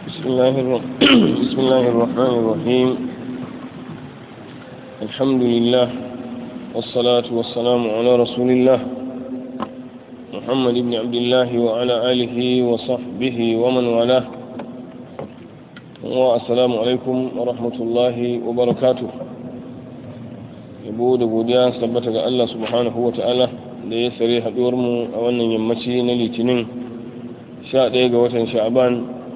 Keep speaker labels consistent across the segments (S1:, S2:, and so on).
S1: بسم الله, الر... بسم الله الرحمن الرحيم الحمد لله والصلاة والسلام على رسول الله محمد بن عبد الله وعلى آله وصحبه ومن والاه والسلام عليكم ورحمة الله وبركاته yabo da godiya sabbata ga Allah subhanahu wa ta'ala da ya sare haɗuwar mu a wannan yammaci na litinin 11 ga watan sha'aban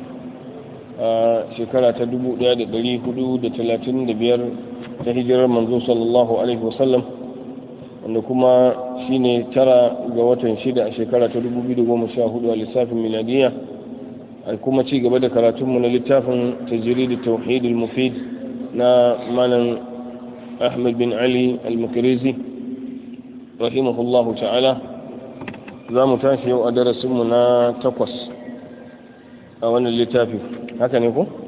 S1: a shekara ta 1435 ta hijirar manzo sallallahu alaihi wasallam wanda kuma shine tara ga watan shida a shekara ta 2014 a lissafin miladiya a kuma ci gaba da karatunmu na littafin tajrid tauhid al-mufid na malam أحمد بن علي المكريزي رحمه الله تعالى za mu tashi yau a darasinmu na takwas a wannan littafi haka ne ku?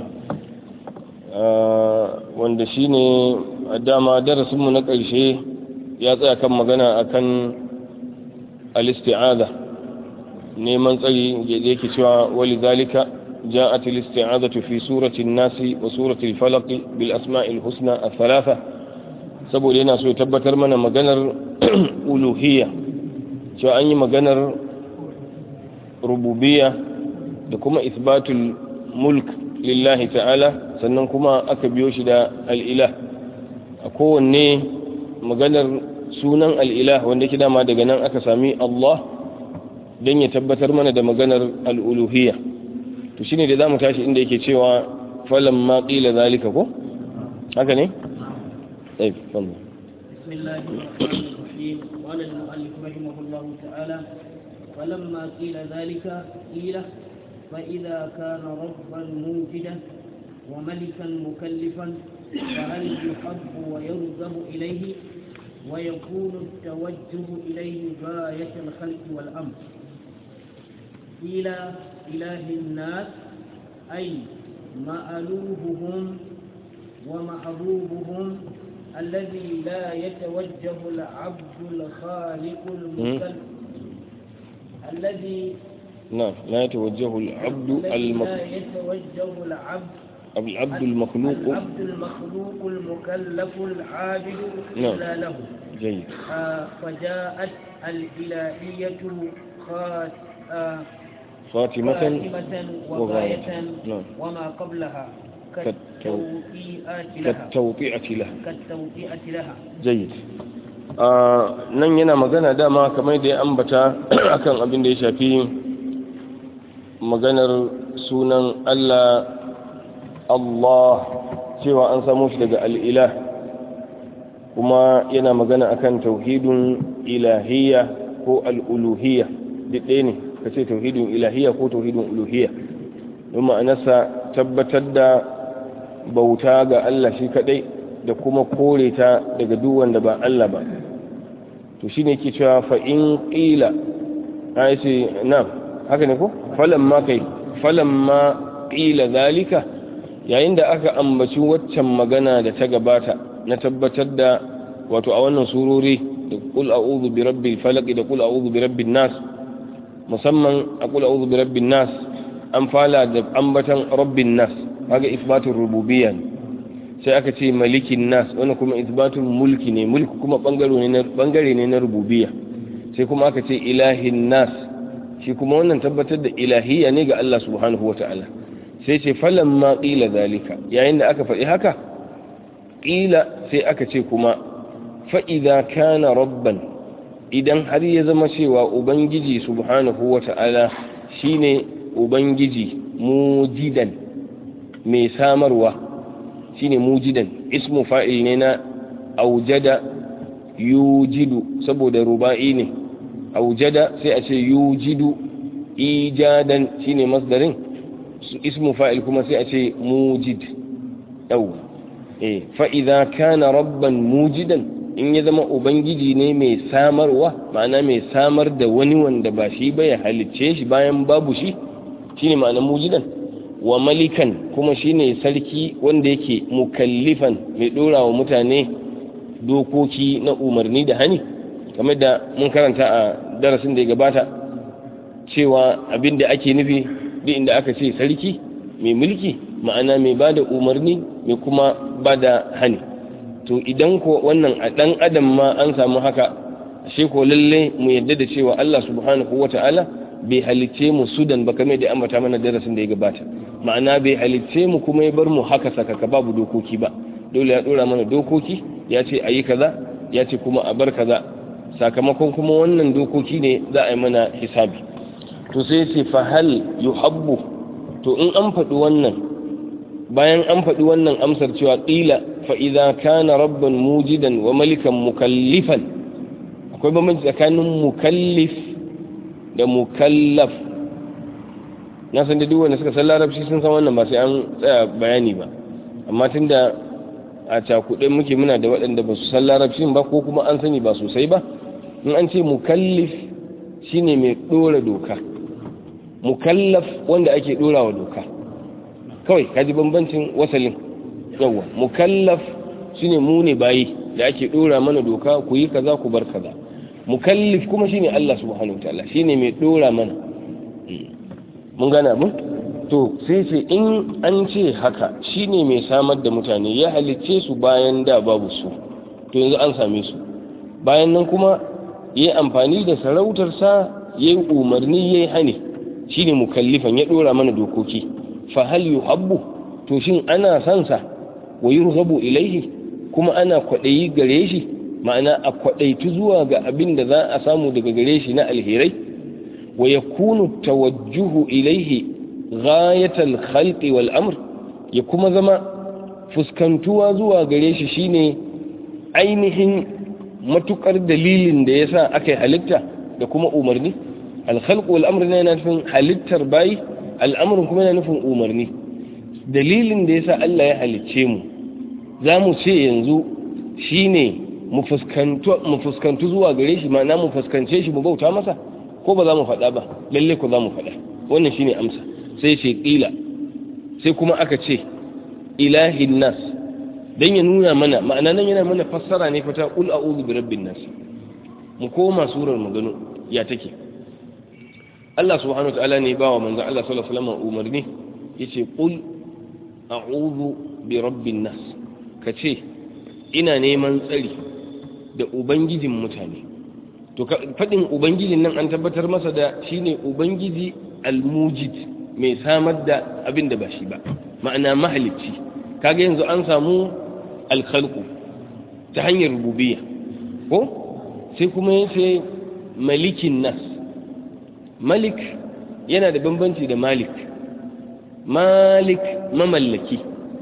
S1: wanda shi ne a dama darasinmu na ƙarshe ya tsaya kan magana a kan alisti'ada neman tsari yake cewa wali zalika جاءت الاستعاذة في سورة الناس وسورة الفلق بالأسماء الحسنى الثلاثة سبو لنا سوى تبتر من مغنر ألوهية شو أني مغنر ربوبية لكما إثبات الملك لله تعالى سننكما أكبيوش دا الإله أكون ني مغنر سونا الإله وانده كده ما دغنان أكسامي الله dan ya tabbatar mana da maganar al'uluhiyya to shine da zamu tashi inda yake cewa falam ma qila zalika ko haka ne eh fadlan
S2: bismillahir rahmanir rahim qala al-mu'allif rahimahullahu ta'ala falamma qila zalika qila fa idha kana rabban mujidan wa malikan mukallifan فهل يحب ويرغب إليه ويكون التوجه إليه غاية الخلق والأمر قيل إله الناس أي مألوههم ومحبوبهم الذي لا يتوجه العبد الخالق المكلف الذي
S1: نعم لا يتوجه العبد المك...
S2: لا يتوجه العبد
S1: العبد المخلوق
S2: العبد المخلوق المكلف العابد
S1: نعم.
S2: إلا له
S1: جيد
S2: آه، فجاءت الإلهية خات آه،
S1: خاتمة
S2: خاتمة وغاية
S1: نعم.
S2: وما قبلها
S1: كالتو-
S2: كالتوطيئات لها
S1: كالتوطئة له
S2: كالتوطيئة لها
S1: jayyid nan yana magana dama kamar da ya ambata akan abin da ya shafi maganar sunan Allah Allah cewa an samu shi daga al'ilah kuma yana magana akan tauhidun ilahiyya ko al'uluhiyya duk ɗaya ne ka ce tauhidun ilahiyya ko tauhidun uluhiyya don ma'anarsa tabbatar da bauta ga Allah shi kaɗai da kuma kore ta daga duk wanda ba Allah ba to shine yake cewa fa in qila ai ce na haka ne ko falamma kai falamma qila zalika yayin da aka ambaci waccan magana da ta gabata na tabbatar da wato a wannan surori da qul a'udhu bi rabbil falaq da qul a'udhu bi rabbin nas musamman a qul a'udhu bi rabbin nas an fala da ambatan rabbin nas kaga isbatul rububiyya ne sai aka ce malikin nas wani kuma isbatun mulki ne mulki kuma bangare ne na rububiya sai kuma aka ce ilahin nas shi kuma wannan tabbatar da ilahiyya ne ga Allah subhanahu wata'ala sai ce falan ma ƙila zalika yayin da aka faɗi haka ƙila sai aka ce kuma fa'iza kana rabban idan har ya zama cewa ubangiji subhanahu wata'ala shine ubangiji mujidan mai samarwa shine mujidan ismu fa'il ne na aujada yujidu saboda ruba'i ne aujada sai a ce yujidu ijadan shine masdarin ismu fa'il kuma sai a ce mujid yau eh fa idza kana rabban mujidan in ya zama ubangiji ne mai samarwa ma'ana mai samar da wani wanda ba shi ba ya halicce shi bayan babu shi shine ma'ana mujidan wa malikan kuma shine sarki wanda yake mukallifan mai dora wa mutane dokoki na umarni da hani kamar da mun karanta a darasin da ya gabata cewa abin da ake nufi duk inda aka ce sarki mai mulki ma'ana mai bada umarni mai kuma bada hani to idan ko wannan a dan adam ma an samu haka ashe ko lalle mu yadda da cewa Allah subhanahu wata'ala bai halicce mu sudan ba kamar da ambata mana darasin da ya gabata ma'ana bai halicce mu kuma ya bar mu haka sakaka babu dokoki ba dole ya dora mana dokoki ya ce ayi kaza ya ce kuma a bar kaza sakamakon kuma wannan dokoki ne za a yi mana hisabi to sai ce fa hal yuhabbu to in an faɗi wannan bayan an faɗi wannan amsar cewa ƙila fa idza kana rabban mujidan wa malikan mukallifan akwai bambanci tsakanin mukallif da mukallaf na san da duk wanda suka san larabci sun san wannan ba sai an tsaya bayani ba amma tunda a cakuɗe muke muna da waɗanda ba su san larabcin ba ko kuma an sani ba sosai ba in an ce mukallif shine mai ɗora doka mukallaf wanda ake ɗora wa doka kawai kaji bambancin wasalin yawa mukallaf shine mu ne bayi da ake ɗora mana doka ku yi kaza ku bar kaza mukallif kuma shine Allah subhanahu wataala shine mai ɗora mana mun gane abin to sai ce in an ce haka shine mai samar da mutane ya halicce su bayan da babu su to yanzu an same su bayan nan kuma ya amfani da sarautarsa ya yi umarni ya yi hane shine mukallifan ya ɗora mana dokoki fa hal yuhabbu to shin ana son sa wa yurghabu ilaihi kuma ana kwaɗayi gare shi ma'ana a kwaɗaitu zuwa ga abin da za a samu daga gare shi na alherai wa yakunu tawajjuhu ilaihi ghayatal khalqi wal amr ya kuma zama fuskantuwa zuwa gare shi shine ainihin matukar dalilin da yasa aka yi halitta da kuma umarni al khalqu wal amr yana nufin halittar bayi al'amarin kuma yana nufin umarni dalilin da yasa Allah ya halicce mu za mu ce yanzu shine mu fuskantu zuwa gare shi ma'ana mu fuskance shi mu bauta masa ko ba za mu faɗa ba lalle ko za mu faɗa wannan shine amsa sai ce ƙila sai kuma aka ce ilahin nas don ya nuna mana ma'ana nan yana mana fassara ne fata ƙul a'udhu bi rabbin nas mu koma surar mu gano ya take Allah subhanahu wataala ne ba wa manzo Allah sallallahu alaihi wasallam umarni yace qul a'udhu bi rabbin nas kace ina neman tsari da ubangijin mutane to fadin ubangijin nan an tabbatar masa da shine ubangiji almujid mai samar da abin da ba shi ba ma'ana mahalicci kaga yanzu an samu alkhalqu ta hanyar rububiyya ko sai kuma yace malikin nas malik yana da bambanci da malik malik mamallaki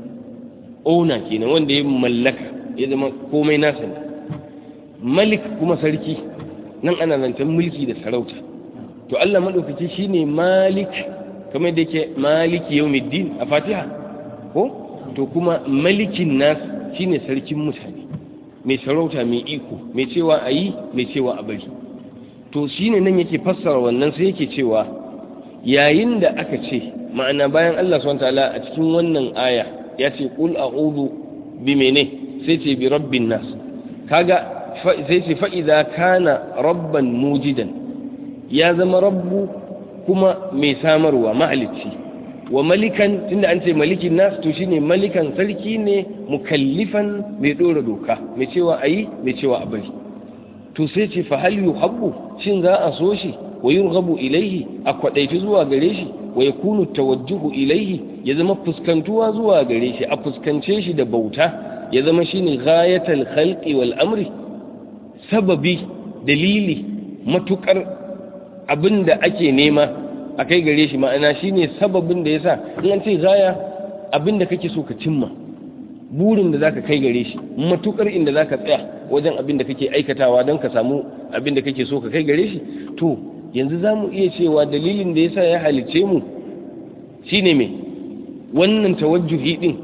S1: ona kenan wanda ya mallaka ya zama komai nasa ne malik kuma sarki nan ana zancen mulki da sarauta to Allah maɗaukaki shine malik kamar da yake maliki yawmiddin a fatiha ko to kuma malikin nas shine sarkin mutane mai sarauta mai iko mai cewa a yi mai cewa a bari to shine nan yake fassara wannan sai yake cewa yayin da aka ce ma'ana bayan Allah subhanahu ta'ala a cikin wannan aya ya ce qul a'udhu bi mene sai ce bi rabbin nas kaga sai ce fa idza kana rabban mujidan ya zama rabbu kuma mai samarwa mahalicci wa malikan tunda an ce malikin nas to shine malikan sarki ne mukallifan mai dora doka mai cewa ayi mai cewa a bari to sai ce fa hal yuhabbu shin za a so shi wa yurghabu ilaihi a kwadaitu zuwa gare shi wa yakunu tawajjuhu ilaihi ya zama fuskantuwa zuwa gare shi a fuskance shi da bauta ya zama shine ghayatul khalqi wal amri sababi dalili matukar abinda ake nema a kai gare shi ma'ana shine sababin da yasa in an ce gaya abinda kake so ka cimma burin da zaka kai gare shi matukar inda zaka tsaya wajen abin da kake aikatawa don ka samu abin da kake so ka kai gare shi to yanzu za mu iya cewa dalilin da yasa ya halice mu shine me wannan tawajjuhi din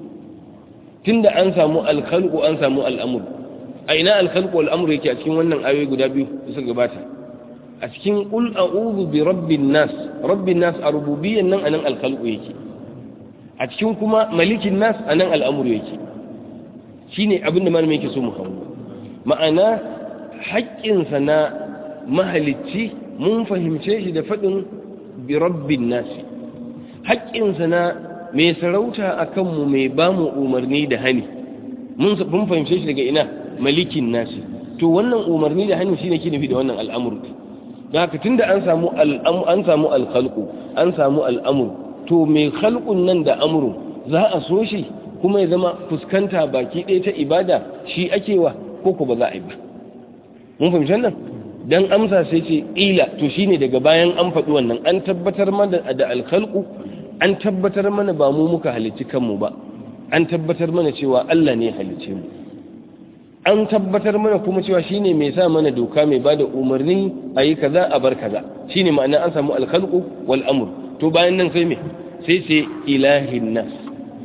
S1: tunda an samu alkhalqu an samu al'amur a ina alkhalqu al'amur yake a cikin wannan ayoyi guda biyu da suka gabata a cikin qul a'udhu bi rabbin nas rabbin nas a rububiyyan nan anan alkhalqu yake a cikin kuma malikin nas anan al'amur yake shine abin da malamin yake so mu hango ma'ana haƙƙinsa na mahalicci mun fahimce shi da faɗin bi rabbin nasi haƙƙinsa na mai sarauta a kanmu mai ba mu umarni da hani mun fahimce shi daga ina malikin nasi to wannan umarni da hani shine ke nufi da wannan al'amur da haka tunda an samu an samu alkhalqu an samu al'amur to mai khalqun nan da amru za a so shi kuma ya zama fuskanta baki ɗaya ta ibada shi ake wa ko ko ba za a yi ba mun fahimci nan dan amsa sai ce ila to shine daga bayan an faɗi wannan an tabbatar mana da alkhalqu an tabbatar mana ba mu muka halicci kanmu ba an tabbatar mana cewa Allah ne halicce mu an tabbatar mana kuma cewa shine mai sa mana doka mai bada umarni a yi kaza a bar kaza shine ma'ana an samu alkhalqu wal amr to bayan nan sai me sai sai ilahin nas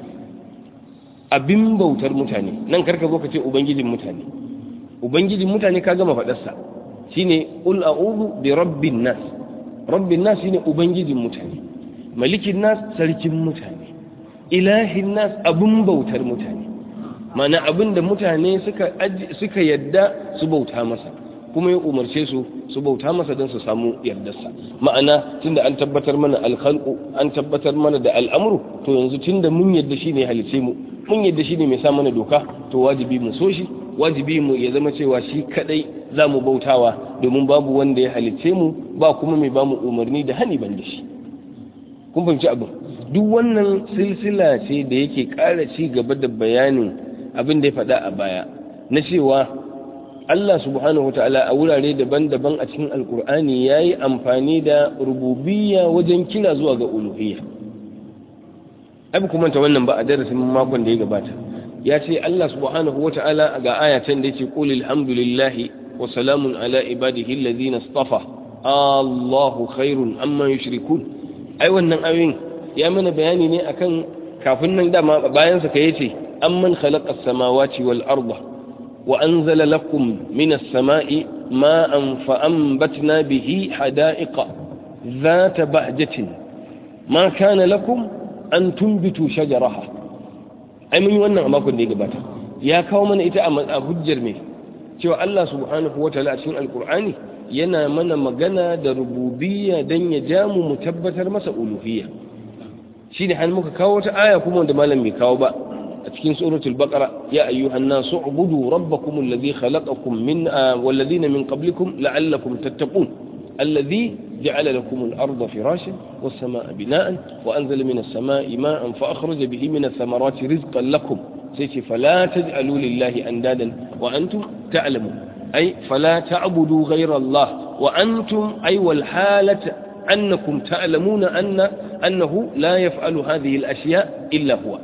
S1: abin bautar mutane nan karka zo ka ce ubangijin mutane ubangijin mutane ka gama faɗarsa shine qul a'udhu bi rabbin nas rabbin nas shine ubangijin mutane malikin nas sarkin mutane ilahin nas abun bautar mutane mana abin da mutane suka suka yadda su bauta masa kuma ya umarce su su bauta masa don su samu yardarsa ma'ana tunda an tabbatar mana alkhalqu an tabbatar mana da al'amru to yanzu tunda mun yadda shine halice mu mun yadda shine mai sa mana doka to wajibi mu so shi wajibi mu ya zama cewa shi kadai za mu bautawa domin babu wanda ya halice mu ba kuma mai ba mu umarni da hani ban da shi kun fahimci abin duk wannan silsila ce da yake ƙara ci gaba da bayanin abin da ya faɗa a baya na cewa Allah subhanahu ta'ala a wurare daban-daban a cikin alkur'ani ya yi amfani da rububiyya wajen kira zuwa ga uluhiyya abu kuma ta wannan ba a darasin makon da ya gabata ya ce Allah subhanahu ta'ala ga ayatan da yake qul alhamdulillahi wa salamun ala ibadihi alladhina istafa Allahu khairun amma yushrikun ai wannan ayoyin ya mana bayani ne akan kafin nan dama bayan sa kai yace amman khalaqa as-samawati wal arda wa anzala lakum minas sama'i ma'an fa anbatna bihi hada'iqa ذات بهجة ما كان لكم أن تنبتوا شجرها ai mun yi wannan a makon da ya gabata ya kawo mana ita a hujjar mai cewa Allah subhanahu wa ta'ala a cikin alkur'ani yana mana magana da rububiyya dan ya ja mu mu tabbatar masa uluhiyya shine har muka kawo wata aya kuma wanda malam bai kawo ba a cikin suratul baqara ya ayyuhan nasu ubudu rabbakum alladhi khalaqakum min walladhina min qablikum la'allakum tattaqun الذي جعل لكم الأرض فراشا والسماء بناء وأنزل من السماء ماء فأخرج به من الثمرات رزقا لكم سيتي فلا تجعلوا لله أندادا وأنتم تعلمون أي فلا تعبدوا غير الله وأنتم أي والحالة أنكم تعلمون أن أنه لا يفعل هذه الأشياء إلا هو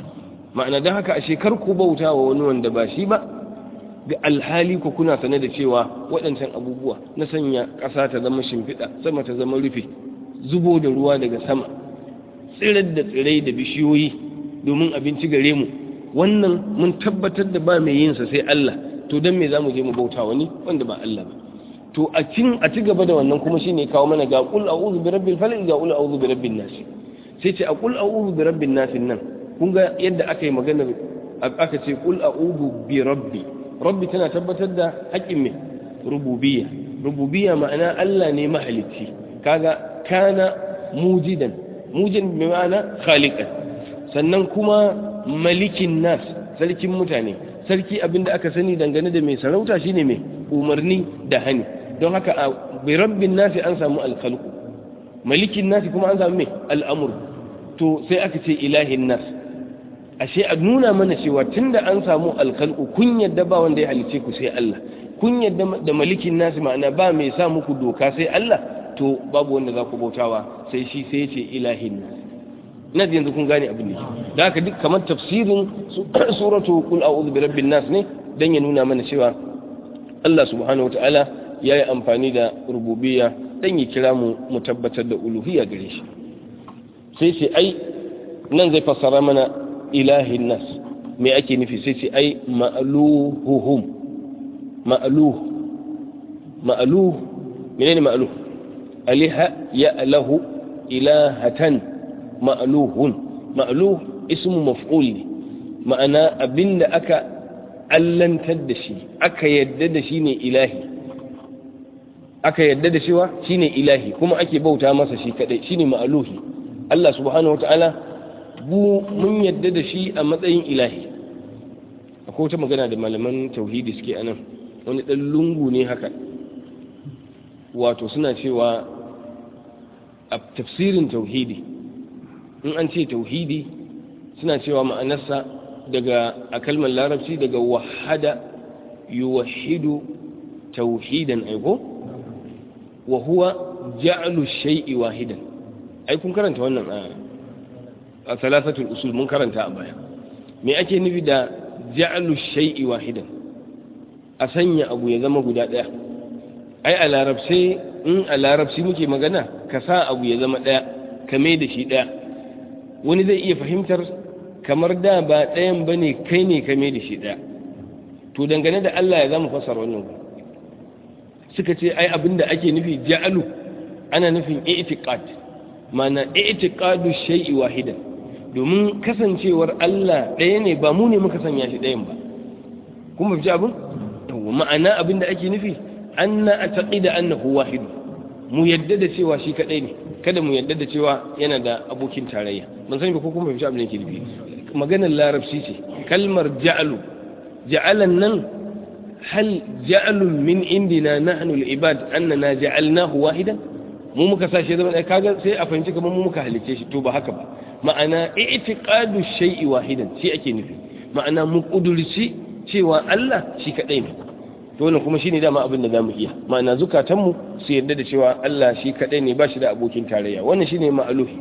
S1: معنى ذلك أشيكركم بوتا ونوان دباشيبا ga alhali ku kuna sane da cewa waɗancan abubuwa na sanya ƙasa ta zama shimfiɗa sama ta zama rufe zubo da ruwa daga sama tsirar da tsirai da bishiyoyi domin abinci gare mu wannan mun tabbatar da ba mai yinsa sai Allah to don me za mu je mu bauta wani wanda ba Allah ba to a cin a ci gaba da wannan kuma shine kawo mana ga qul a'udhu bi rabbil falaq ga qul a'udhu bi rabbin nas sai ce a qul a'udhu bi rabbin nas nan kun ga yadda aka yi maganar aka ce qul a'udhu bi rabbi rabbi tana tabbatar da haƙƙin mai rububiyya rububiyya ma'ana Allah ne mahalicci kaga kana mujidan mujin bi ma'ana khaliqan sannan kuma malikin nas sarkin mutane sarki abinda aka sani dangane da mai sarauta shine mai umarni da hani don haka a bi rabbin nasi an samu alkhalqu malikin nasi kuma an samu mai al'amur to sai aka ce ilahin nas ashe a nuna mana cewa tunda an samu alkhalqu kun yadda ba wanda ya halice ku sai Allah kun yadda da malikin nasi ma'ana ba mai sa muku doka sai Allah to babu wanda za ku bautawa sai shi sai ce ilahin nas na yanzu kun gane abin da da haka duk kamar tafsirin suratu qul a'udhu bi rabbin nas ne dan ya nuna mana cewa Allah subhanahu wataala ya yi amfani da rububiyya dan ya kira mu mu tabbatar da uluhiyya gare shi sai ce ai nan zai fassara mana ilahin nas me ake nufi sai ce ai ma'luhuhum ma'luh ma'luh menene ma'luh aliha ya lahu ilahatan ma'luhun ma'luh ismu maf'ul ne ma'ana abinda aka allantar da shi aka yadda da shi ne ilahi aka yadda da shi wa shine ilahi kuma ake bauta masa shi kadai shine ma'luhi Allah subhanahu wata'ala bu mun yadda da shi a matsayin ilahi akwai wata magana da malaman tauhidi suke anan wani ɗan lungu ne haka wato suna cewa a tafsirin tauhidi in an ce tauhidi suna cewa ma'anarsa daga a kalmar larabci daga wahada yuwahidu tauhidan aiko wa huwa ja'lu shay'i wahidan ai kun karanta wannan a salasatul usul mun karanta a baya me ake nufi da ja'lu shay'i wahidan a sanya abu ya zama guda daya ai a larabci in a larabci muke magana ka sa abu ya zama daya ka mai da shi daya wani zai iya fahimtar kamar da ba ɗayan ba ne kai ne ka mai da shi ɗaya to dangane da Allah ya zama fasar wannan suka ce ai abin da ake nufi ja'alu ana nufin i'tiqad mana i'tiqadu shay'i wahidan domin kasancewar Allah ɗaya ne ba mu ne muka sanya shi ɗayan ba kun ba abin ma'ana abin da ake nufi anna ataqida annahu wahid mu yadda da cewa shi kadai ne kada mu yadda da cewa yana da abokin tarayya ban sani ba ko kuma fahimci abin da yake nufi maganar larabci ce kalmar ja'alu ja'alan nan hal ja'alun min indina nahnu al-ibad annana ja'alnahu wahidan mu muka sa shi zama kaga sai a fahimci kamar mu muka halice shi to ba haka ba ma'ana i'tiqadu shay'i wahidan shi ake nufi ma'ana mu kudurci cewa Allah shi kadai ne to wannan kuma shine dama abin da zamu iya ma'ana zukatanmu su yarda da cewa Allah shi kadai ne ba shi da abokin tarayya wannan shine ma'aluhi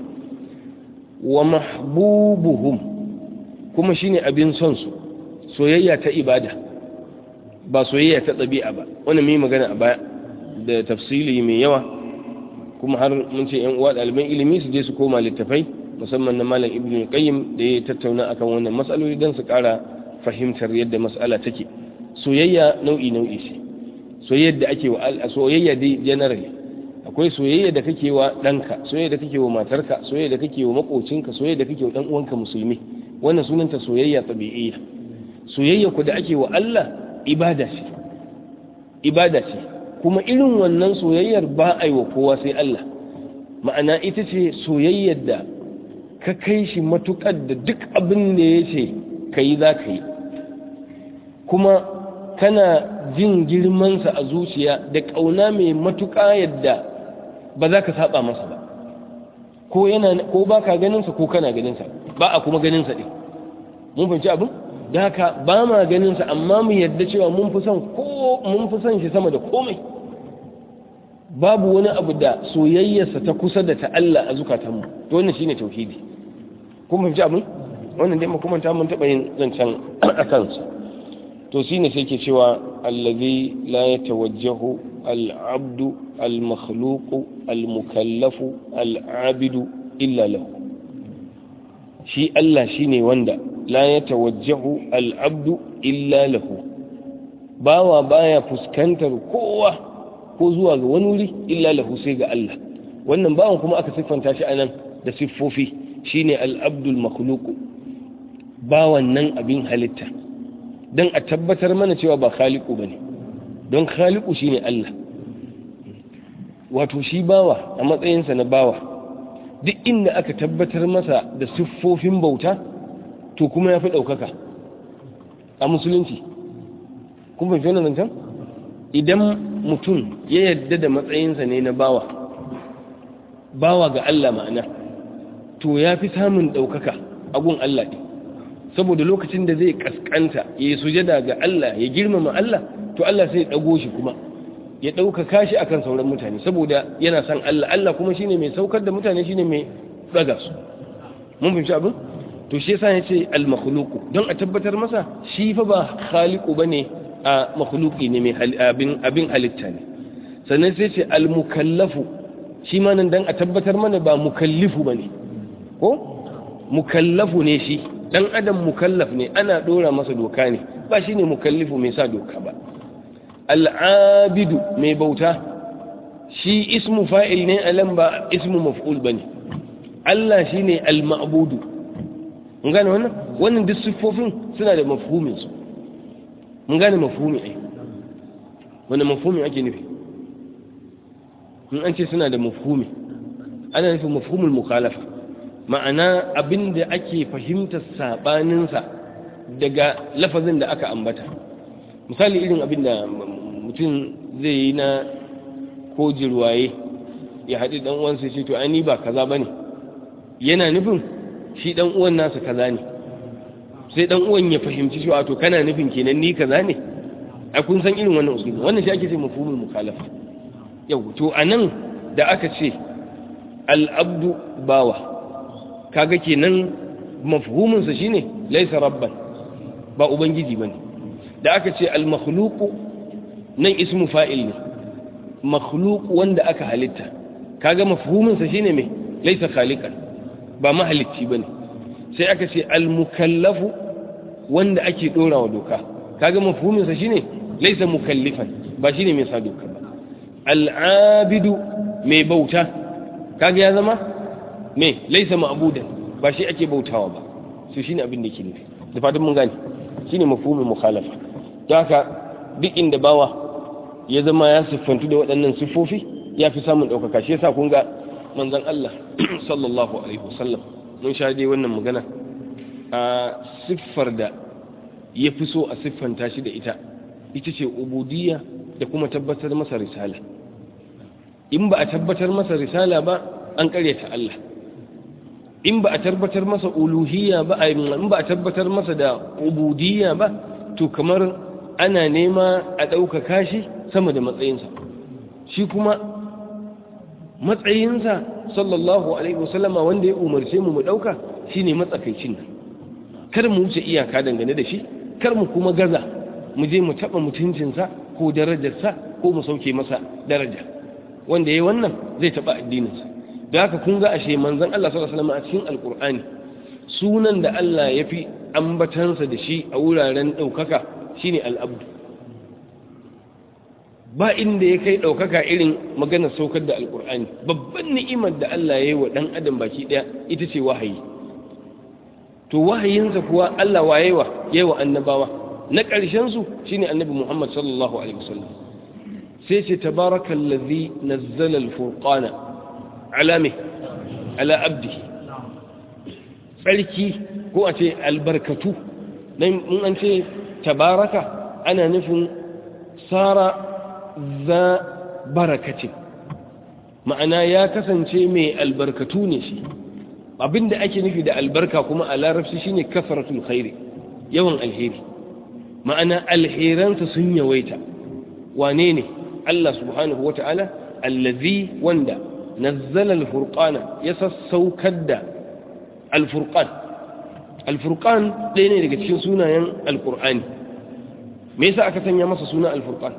S1: wa mahbubuhum kuma shine abin son su soyayya ta ibada ba soyayya ta ɗabi'a ba wannan mai magana a baya da tafsili mai yawa kuma har mun ce yan uwa ɗaliban ilimi su je su koma littafai musamman na malam ibnu qayyim da ya tattauna akan wannan matsaloli don su ƙara fahimtar yadda mas'ala take soyayya nau'i nau'i ce soyayya da ake wa soyayya dai generally akwai soyayya da kake wa ɗanka soyayya da kake wa matarka soyayya da kake wa makocinka soyayya da kake wa ɗan uwanka musulmi wannan sunanta soyayya tabi'iyya soyayya ku da ake wa Allah ibada ce ibada ce kuma irin wannan soyayyar ba a yi wa kowa sai Allah ma'ana ita ce soyayyar da ka kai shi matukar da duk abin da ya ce ka yi za ka yi kuma kana jin girmansa a zuciya da ƙauna mai matuƙa yadda ba za ka saba masa ba ko yana ko ba ka ganinsa ko kana ganinsa ba a kuma ganinsa ɗin mun fahimci abin da haka ba ma ganinsa amma mu yadda cewa mun fi son ko mun fi son shi sama da komai babu wani abu da soyayyarsa ta kusa da ta Allah a zukatanmu to wannan shine tauhidi kun fahimci abin wannan dai kuma ta mun taɓa yin zancen a kansa to shine sai ke cewa allazi la yatawajjahu al-abdu al-makhluqu al-mukallafu al-abidu illa lahu shi Allah shine wanda la yatawajjahu al-abdu illa lahu bawa baya fuskantar kowa ko zuwa ga wani wuri illa lahu sai ga Allah wannan bawan kuma aka siffanta shi anan da siffofi shine al-abdul makhluqu bawan nan abin halitta don a tabbatar mana cewa ba khaliku ba ne don khaliku shi ne Allah wato shi bawa a matsayinsa na bawa duk inda aka tabbatar masa da siffofin bauta to kuma ya fi ɗaukaka a musulunci kuma fi wannan zancen idan mutum ya yadda da matsayinsa ne na bawa bawa ga Allah ma'ana to ya fi samun ɗaukaka a gun Allah ɗin saboda lokacin da zai kaskanta ya yi sujada ga Allah ya girmama Allah to Allah sai ya ɗago shi kuma ya ɗaukaka shi akan sauran mutane saboda yana son Allah Allah kuma shine mai saukar da mutane shine mai ɗaga su mun fahimci abin to shi yasa ya ce al makhluqu don a tabbatar masa shi fa ba khaliqu bane a makhluqi ne mai abin abin halitta ne sannan sai ce al mukallafu shi ma nan dan a tabbatar mana ba mukallifu bane ko mukallafu ne shi dan adam mukallaf ne ana dora masa doka ne ba shine mukallifu mai sa doka ba al'abidu mai bauta shi ismu fa'il ne alam ba ismu maf'ul bane Allah shine al-ma'budu mun gane wannan wannan duk siffofin suna da mafhumin su mun gane mafhumi ai wannan mafhumi ake nufi in an ce suna da mafhumi ana nufin mafhumul mukhalafa ma'ana abin da ake fahimtar saɓaninsa daga lafazin da aka ambata misali irin abin da mutum zai yi na ko jirwaye ya haɗi ɗan uwansa ce to ani ba kaza ba ne yana nufin shi ɗan uwan nasa kaza ne sai ɗan uwan ya fahimci cewa to kana nufin kenan ni kaza ne a kun san irin wannan usulun wannan shi ake ce mafhumul mukhalafa yau to anan da aka ce al'abdu bawa kaga kenan mafhuminsa shine laisa rabban ba ubangiji bane da aka ce al-makhluqu nan ismu fa'il ne makhluq wanda aka halitta kaga mafhuminsa shine me laisa khaliqan ba mahalicci bane sai aka ce al-mukallafu wanda ake dorawa doka kaga mafhuminsa shine laisa mukallifan ba shine mai sa doka ba al-abidu mai bauta kaga ya zama me laisa ma'budan ba shi ake bautawa ba su shine abin da yake nufi da fatan mun gane shine mafhumin mukhalafa don haka duk inda bawa ya zama ya siffantu da waɗannan siffofi ya fi samun ɗaukaka shi yasa kun ga manzon Allah sallallahu alaihi wasallam mun sha dai wannan magana a siffar da ya fi so a siffanta shi da ita ita ce ubudiyya da kuma tabbatar masa risala in ba a tabbatar masa risala ba an karyata Allah in ba a tabbatar masa uluhiyya ba in ba a tabbatar masa da ubudiyya ba to kamar ana nema a ɗaukaka shi sama da matsayinsa shi kuma matsayinsa sallallahu alaihi wasallama wanda ya umarce mu mu ɗauka shine matsakaicin nan kar mu wuce iyaka dangane da shi kar mu kuma gaza mu je mu taɓa mutuncinsa ko darajarsa ko mu sauke masa daraja wanda ya wannan zai taɓa addininsa da haka kun ga ashe manzon Allah sallallahu alaihi wasallam a cikin alkur'ani sunan da Allah ya fi ambatansa da shi a wuraren ɗaukaka shine al'abdu ba inda ya kai ɗaukaka irin maganar saukar da alkur'ani babban ni'imar da Allah ya yi wa ɗan adam baki ɗaya ita ce wahayi to wahayinsa kuwa Allah wayewa yayi wa annabawa na ƙarshen su shine annabi Muhammad sallallahu alaihi wasallam sai ce tabarakallazi nazzala al-furqana ala me ala abdi tsarki ko a ce albarkatu dan in an ce tabaraka ana nufin sara za barakati ma'ana ya kasance mai albarkatu ne shi abinda ake nufi da albarka kuma a larabci shine kasratul khairi yawan alheri ma'ana alheransa sun yawaita wane ne Allah subhanahu wata'ala allazi wanda nazzala alfurqana ya sassaukar da alfurqan alfurqan ɗaya ne daga cikin sunayen alqur'ani me yasa aka sanya masa suna alfurqan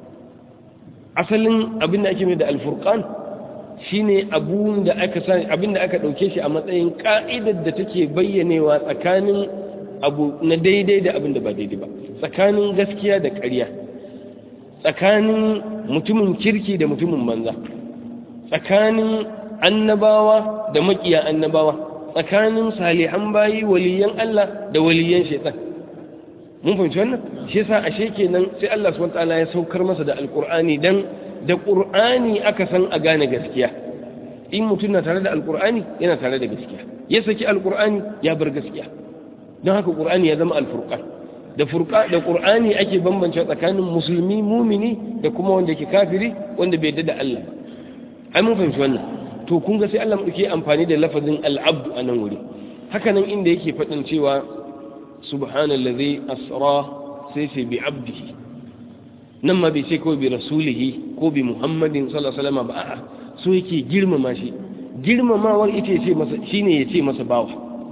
S1: asalin abin da ake mai da alfurqan shine abun da aka sani abin da aka dauke shi a matsayin ka'idar da take bayyanewa tsakanin abu na daidai da abin da ba daidai ba tsakanin gaskiya da ƙarya tsakanin mutumin kirki da mutumin banza tsakanin annabawa da makiya annabawa tsakanin salihan bayi waliyan Allah da waliyan shaitan mun fahimci wannan shi yasa ashe kenan sai Allah subhanahu wataala ya saukar masa da alqur'ani dan da qur'ani aka san a gane gaskiya in mutum na tare da alqur'ani yana tare da gaskiya ya saki alqur'ani ya bar gaskiya don haka qur'ani ya zama alfurqan da furqa da qur'ani ake bambance tsakanin musulmi mumini da kuma wanda ke kafiri wanda bai yarda da Allah ba ai mun fahimci wannan to kun ga sai Allah mu ke amfani da lafazin al-abd a nan wuri haka nan inda yake faɗin cewa subhanallazi asra sai ce bi abdihi nan ma bai ce kawai bi rasulihi ko bi muhammadin sallallahu alaihi wasallam ba a'a so yake girmama shi girmamawar ita ce masa shine ya ce masa bawa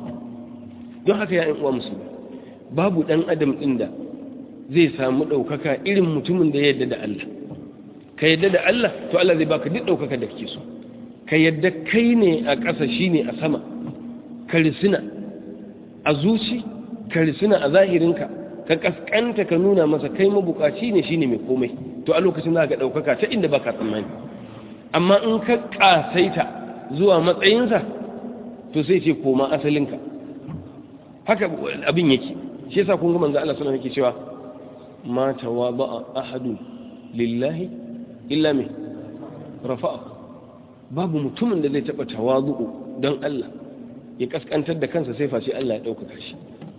S1: don haka ya uwa musulmi babu dan adam din da zai samu ɗaukaka irin mutumin da ya yarda da Allah ka yarda da Allah to Allah zai baka duk ɗaukaka da kake so ka yarda kai ne a ƙasa shine a sama ka risina a zuci ka risina a zahirinka ka kaskanta ka nuna masa kai mabukaci ne shine mai komai to a lokacin za ka ɗaukaka ta inda baka tsammani amma in ka ƙasaita zuwa matsayinsa to sai ce koma asalinka haka abin yake shi yasa kun ga manzo Allah sallallahu alaihi cewa ma tawaba ahadun lillahi illa me rafa'a babu mutumin da zai taba tawazu don Allah ya kaskantar da kansa sai face Allah ya ɗaukaka shi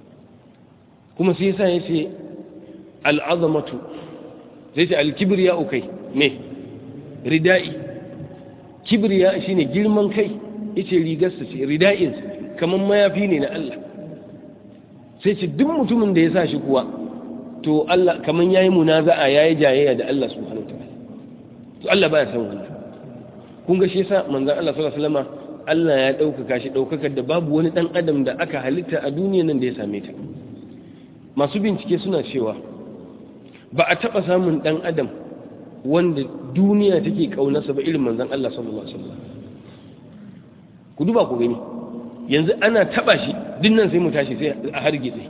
S1: kuma sai yasa yace al'azamatu zai ce alkibriya ukai me ridai kibriya shine girman kai yace rigarsa ce rida'in kaman mayafi ne na Allah sai ce duk mutumin da ya sa shi kuwa to Allah kaman yayi munaza'a yayi jayayya da Allah subhanahu wataala to Allah baya san wannan kun ga shi yasa manzon Allah sallallahu alaihi wasallam Allah ya ɗaukaka shi ɗaukakar da babu wani ɗan adam da aka halitta a duniya nan da ya same ta masu bincike suna cewa ba a taɓa samun ɗan adam wanda duniya take ƙaunarsa ba irin manzan Allah sallallahu Alaihi wasallam ku duba ku gani yanzu ana taɓa shi dinnan sai mu tashi sai a hargitse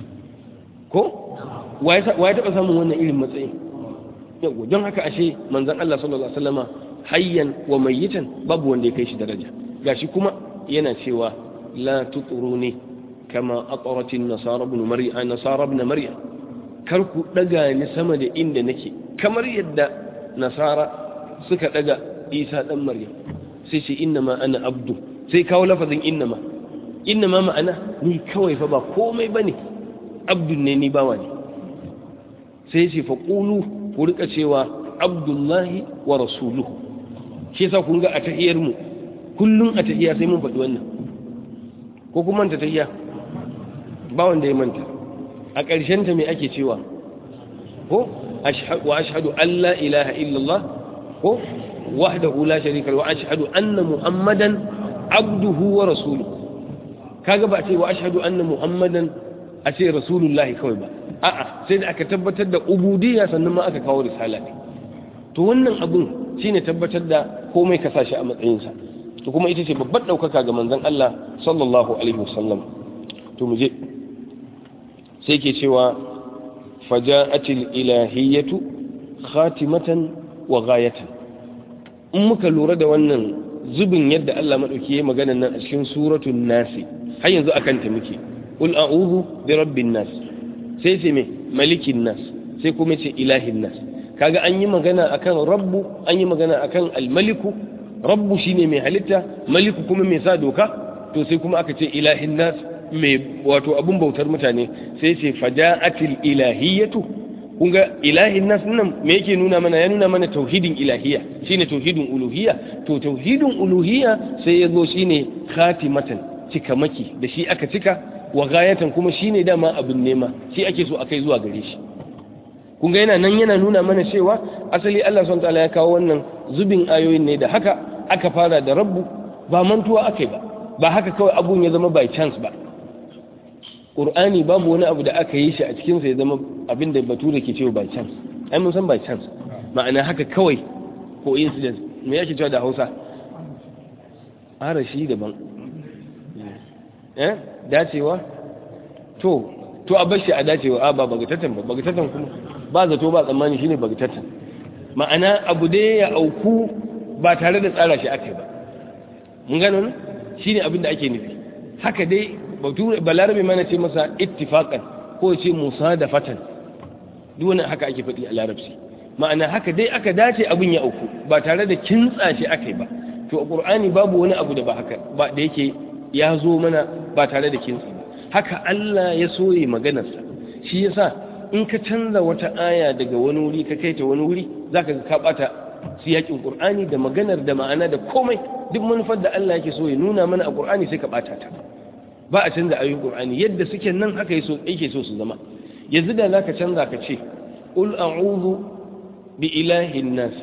S1: ko wa ya taɓa samun wannan irin matsayin yau don haka ashe manzan Allah sallallahu Alaihi wasallama hayyan wa mayyitan babu wanda ya kai shi daraja gashi kuma yana cewa la tuturuni kama aqratin nasara ibn maryam nasara ibn maryam kar ku daga ni sama da inda nake kamar yadda nasara suka daga isa dan maryam sai ce inna ma ana abdu sai kawo lafazin inna ma inna ma ma'ana ni kawai fa ba komai bane abdun ne ni bawa ne sai ce fa qulu ku rika cewa abdullahi wa rasuluhu shi yasa kun ga a tahiyar mu kullum a tahiya sai mun faɗi wannan ko kuma manta tahiya ba wanda ya manta a ƙarshen ta me ake cewa ko wa ashhadu an la ilaha illallah ko wahdahu la sharika wa ashhadu anna muhammadan abduhu wa rasuluhu kaga ba ce wa ashhadu anna muhammadan a ce rasulullahi kawai ba a'a sai da aka tabbatar da ubudiyya sannan ma aka kawo risala ne to wannan abun shine tabbatar da komai ka sashi a matsayinsa to kuma ita ce babbar ɗaukaka ga manzon Allah sallallahu alaihi wasallam to mu je sai ke cewa faja'atil ilahiyatu khatimatan wa ghayatan in muka lura da wannan zubin yadda Allah madauki yayi magana nan a cikin suratul nasi har yanzu akan ta muke qul a'udhu bi rabbin nas sai ce me malikin nas sai kuma ce ilahin nas kaga an yi magana akan rabbu an yi magana akan almaliku rabbu shine mai halitta maliku kuma mai sa doka to sai kuma aka ce ilahin nas mai wato abun bautar mutane sai ce fada'atil ilahiyatu kun ga ilahin nas nan me yake nuna mana ya nuna mana tauhidin ilahiyya shine tauhidin uluhiyya to tauhidin uluhiyya sai ya zo shine khatimatan cikamaki da shi aka cika wa gayatan kuma shine dama abin nema shi ake so akai zuwa gare shi kun ga yana nan yana nuna mana cewa asali Allah subhanahu wataala ya kawo wannan zubin ayoyin ne da haka aka fara da rabbu ba mantuwa akai ba ba haka kawai abun ya zama by chance ba Qur'ani babu wani abu da aka yi shi a cikin sa ya zama abin da bature ke cewa by chance ai mun san by chance ma'ana haka kawai coincidence me yake cewa da Hausa arashi daban eh dacewa to to a bashi a dacewa a ba bagatatan ba bagatatan kuma ba zato ba tsammani shine bagatatan ma'ana abu dai ya auku ba tare da tsara shi ake ba mun gano ne shine abin da ake nufi haka dai balarabe mana ce masa ittifaqan ko ce musadafatan duk wannan haka ake faɗi a larabci ma'ana haka dai aka dace abin ya auku ba tare da kintsa shi ake ba to a qur'ani babu wani abu da ba haka ba da yake ya zo mana ba tare da kintsi ba haka Allah ya soye maganarsa shi yasa in ka canza wata aya daga wani wuri ka kai ta wani wuri zaka ga ka bata siyakin Qur'ani da maganar da ma'ana da komai duk manufar da Allah yake so ya nuna mana a Qur'ani sai ka bata ta ba a canza ayoyin Qur'ani yadda suke nan haka yake so su zama yanzu da zaka canza ka ce qul a'udhu bi ilahin nasi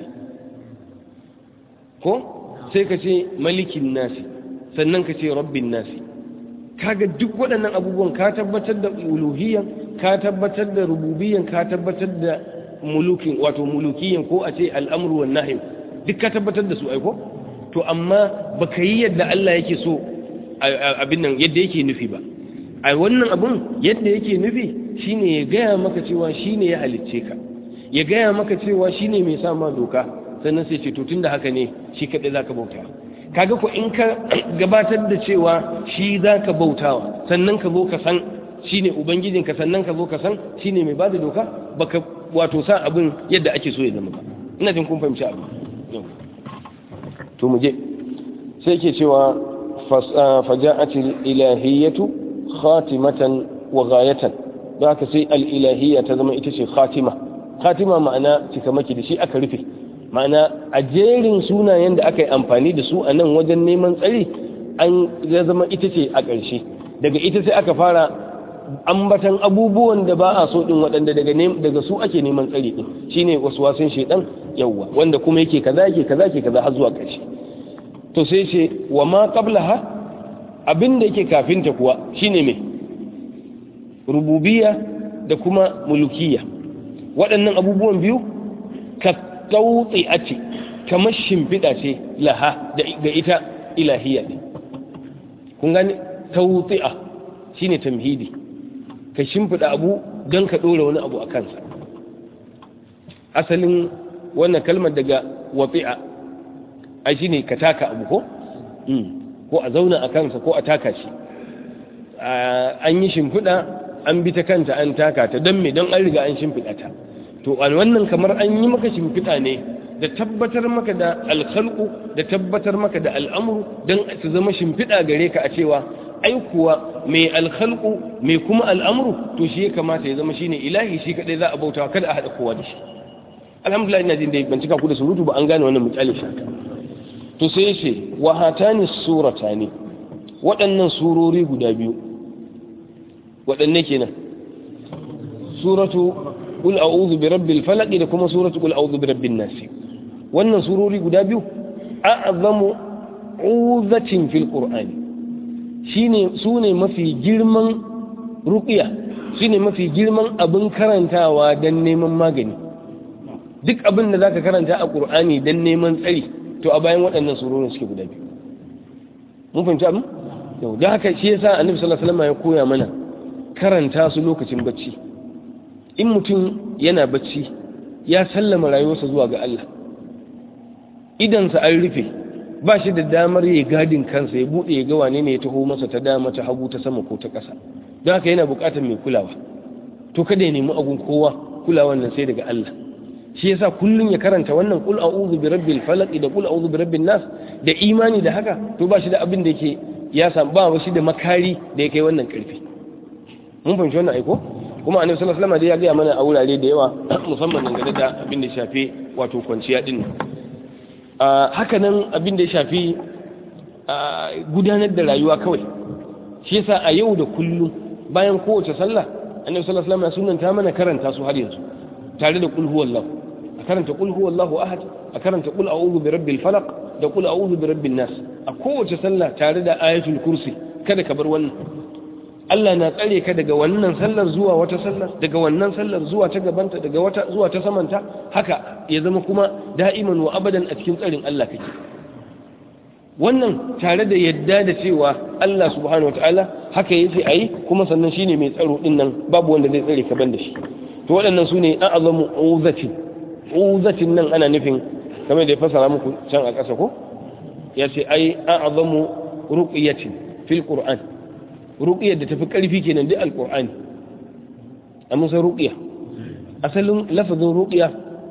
S1: ko sai ka ce malikin nasi sannan ka ce rabbin nasi kaga duk waɗannan abubuwan ka tabbatar da uluhiyyan ka tabbatar da rububiyyan ka tabbatar da mulukin wato mulukiyan ko a ce al'amru wan nahyi duk ka tabbatar da su aiko to amma baka yi yadda Allah yake so abin nan yadda yake nufi ba a wannan abun yadda yake nufi shine ya gaya maka cewa shine ya halicce ka ya gaya maka cewa shine mai sa ma doka sannan sai ce to tunda haka ne shi kadai zaka bauta kaga ko in ka gabatar da cewa shi zaka bautawa sannan ka zo ka san shine ubangijinka sannan ka zo ka san shine mai bada doka baka wato sa abin yadda ake so ya zama ba ina jin kun fahimci abu to mu je sai ke cewa فجاءت الإلهية خاتمة وغاية ذاك سي الإلهية تزم إتشي خاتمة خاتمة معنى تكمكي دشي أكرفي معنى أجيرين سونا يند أكي أمفاني دسو أنا وجن نيمان تسالي أن زم إتشي أكرشي daga ita sai aka fara ambatan abubuwan da ba a so din waɗanda daga daga su ake neman tsari din shine waswasin shedan yawwa wanda kuma yake kaza yake kaza yake kaza har zuwa ƙarshe to sai ce wa ma qablaha abinda yake kafinta kuwa shine me rububiyya da kuma mulukiyya waɗannan abubuwan biyu ka tauti a ce kamar shimfiɗa ce laha ga ita ilahiyya ne kun gane tauti'a shine tamhidi ka shimfiɗa abu don ka ɗora wani abu a kansa asalin wannan kalmar daga wafi'a a shi ne ka taka abu ko? ko a zauna a kansa ko a taka shi an yi shimfiɗa an bi ta kanta an taka ta don me don an riga an shimfiɗa ta to a wannan kamar an yi maka shimfiɗa ne da tabbatar maka da alkhalqu da tabbatar maka da al'amuru don su zama shimfiɗa gare ka a cewa ai kuwa mai alkhalqu mai kuma al'amuru to shi ya kamata ya zama shine ilahi shi kadai za a bauta kada a haɗa kowa da shi alhamdulillah ina jin dai ban cika ku da surutu ba an gane wannan misali shaka to sai ce wa hatani suratani waɗannan surori guda biyu waɗanne kenan suratu qul a'udhu bi rabbil falaq da kuma suratu qul a'udhu bi rabbin nas wannan surori guda biyu a'zamu uzatin fil qur'ani shine sune mafi girman ruqiya shine mafi girman abin karantawa dan neman magani duk abin da zaka karanta a qur'ani dan neman tsari to a bayan waɗannan surorin suke guda biyu mun fahimci abin yau da haka shi yasa annabi sallallahu alaihi wasallam ya koya mana karanta su lokacin bacci in mutum yana bacci ya sallama rayuwarsa zuwa ga Allah idansa an rufe ba shi da damar ya gadin kansa ya bude ya ga wane ne ya taho masa ta dama ta hagu ta sama ko ta ƙasa don haka yana buƙatar mai kulawa to kada ya nemi agun kowa kulawan nan sai daga Allah shi yasa kullun ya karanta wannan qul a'udhu bi rabbil falaq da qul a'udhu bi rabbin nas da imani da haka to ba shi da abin da yake ya samu ba shi da makari da yake wannan karfi mun fahimci wannan aiko kuma annabi sallallahu alaihi wasallam ya ga mana a wurare da yawa musamman dangane da abin da shafi wato kwanciya din haka nan abin da ya shafi gudanar da rayuwa kawai shi yasa a yau da kullum bayan kowace sallah annabi sallallahu alaihi wasallam ya sunanta mana karanta su har yanzu tare da qul huwallahu a karanta qul huwallahu ahad a karanta qul a'udhu bi rabbil falaq da qul a'udhu bi rabbin nas a kowace sallah tare da ayatul kursi kada ka bar wannan Allah na tsare ka daga wannan sallar zuwa wata sallar daga wannan sallar zuwa ta gabanta daga wata zuwa ta samanta haka ya zama kuma da'iman wa abadan a cikin tsarin Allah kake wannan tare da yadda da cewa Allah subhanahu wataala haka yace ayi kuma sannan shine mai tsaro din nan babu wanda zai tsare ka ban da shi to waɗannan sune a'zamu uzatin uzatin nan ana nufin kamar da ya fasara muku can a ƙasa ko yace ai a'zamu ruqyatin fil qur'an ruqiyar da tafi ƙarfi kenan duk alqur'ani amma sai ruqiya asalin lafazin ruqiya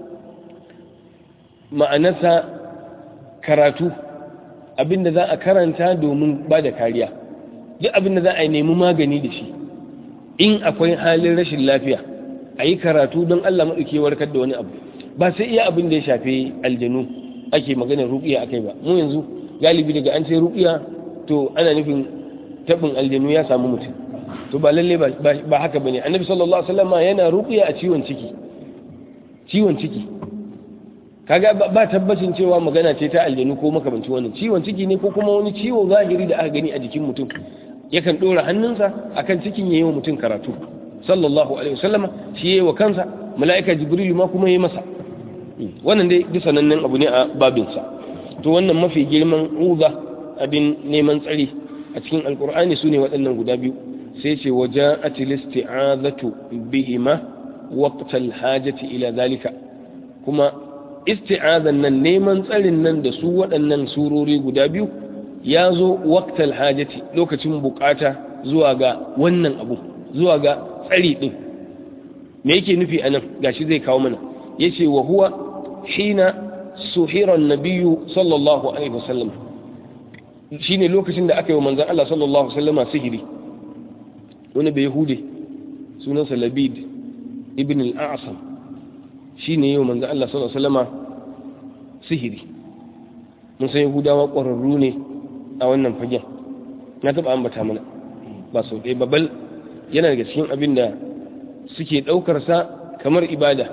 S1: ma'anarsa karatu abinda za a karanta domin ba da kariya duk abinda za a nemi magani da shi in akwai halin rashin lafiya a yi karatu don Allah maɗauki warkar da wani abu ba sai iya abin da ya shafi aljanu ake maganar ruqiya akai ba mu yanzu galibi daga an ce ruqiya to ana nufin tabin aljanu ya samu mutum to ba lalle ba haka bane annabi sallallahu alaihi wasallam yana ruqiya a ciwon ciki ciwon ciki kaga ba tabbacin cewa magana ce ta aljanu ko makamanci wannan ciwon ciki ne ko kuma wani ciwo zahiri da aka gani a jikin mutum yakan dora hannunsa akan cikin yayin mutum karatu sallallahu alaihi wasallam shi yayi wa kansa mala'ika jibril ma kuma yayi masa wannan dai duk sanannen abu ne a babinsa to wannan mafi girman uza abin neman tsari a cikin alkur'ani su ne waɗannan guda biyu sai ce waje a tilisti'azatu bihima waqtal hajati ila zalika kuma isti'azan nan neman tsarin nan da su waɗannan surori guda biyu ya zo waqtal hajati lokacin bukata zuwa ga wannan abu zuwa ga tsari din me yake nufi anan gashi zai kawo mana yace wa huwa hina suhira an-nabiyyu sallallahu alaihi wasallam shine lokacin da aka yi wa manzon Allah sallallahu alaihi wasallama sihiri wani bai hude sunansa Labid ibn al-A'sam shine yi wa manzon Allah sallallahu alaihi wasallama sihiri mun san Yahudawa ƙwararru ne a wannan fagen na taɓa ambata mana ba sau ɗaya babal yana daga cikin abin da suke ɗaukarsa kamar ibada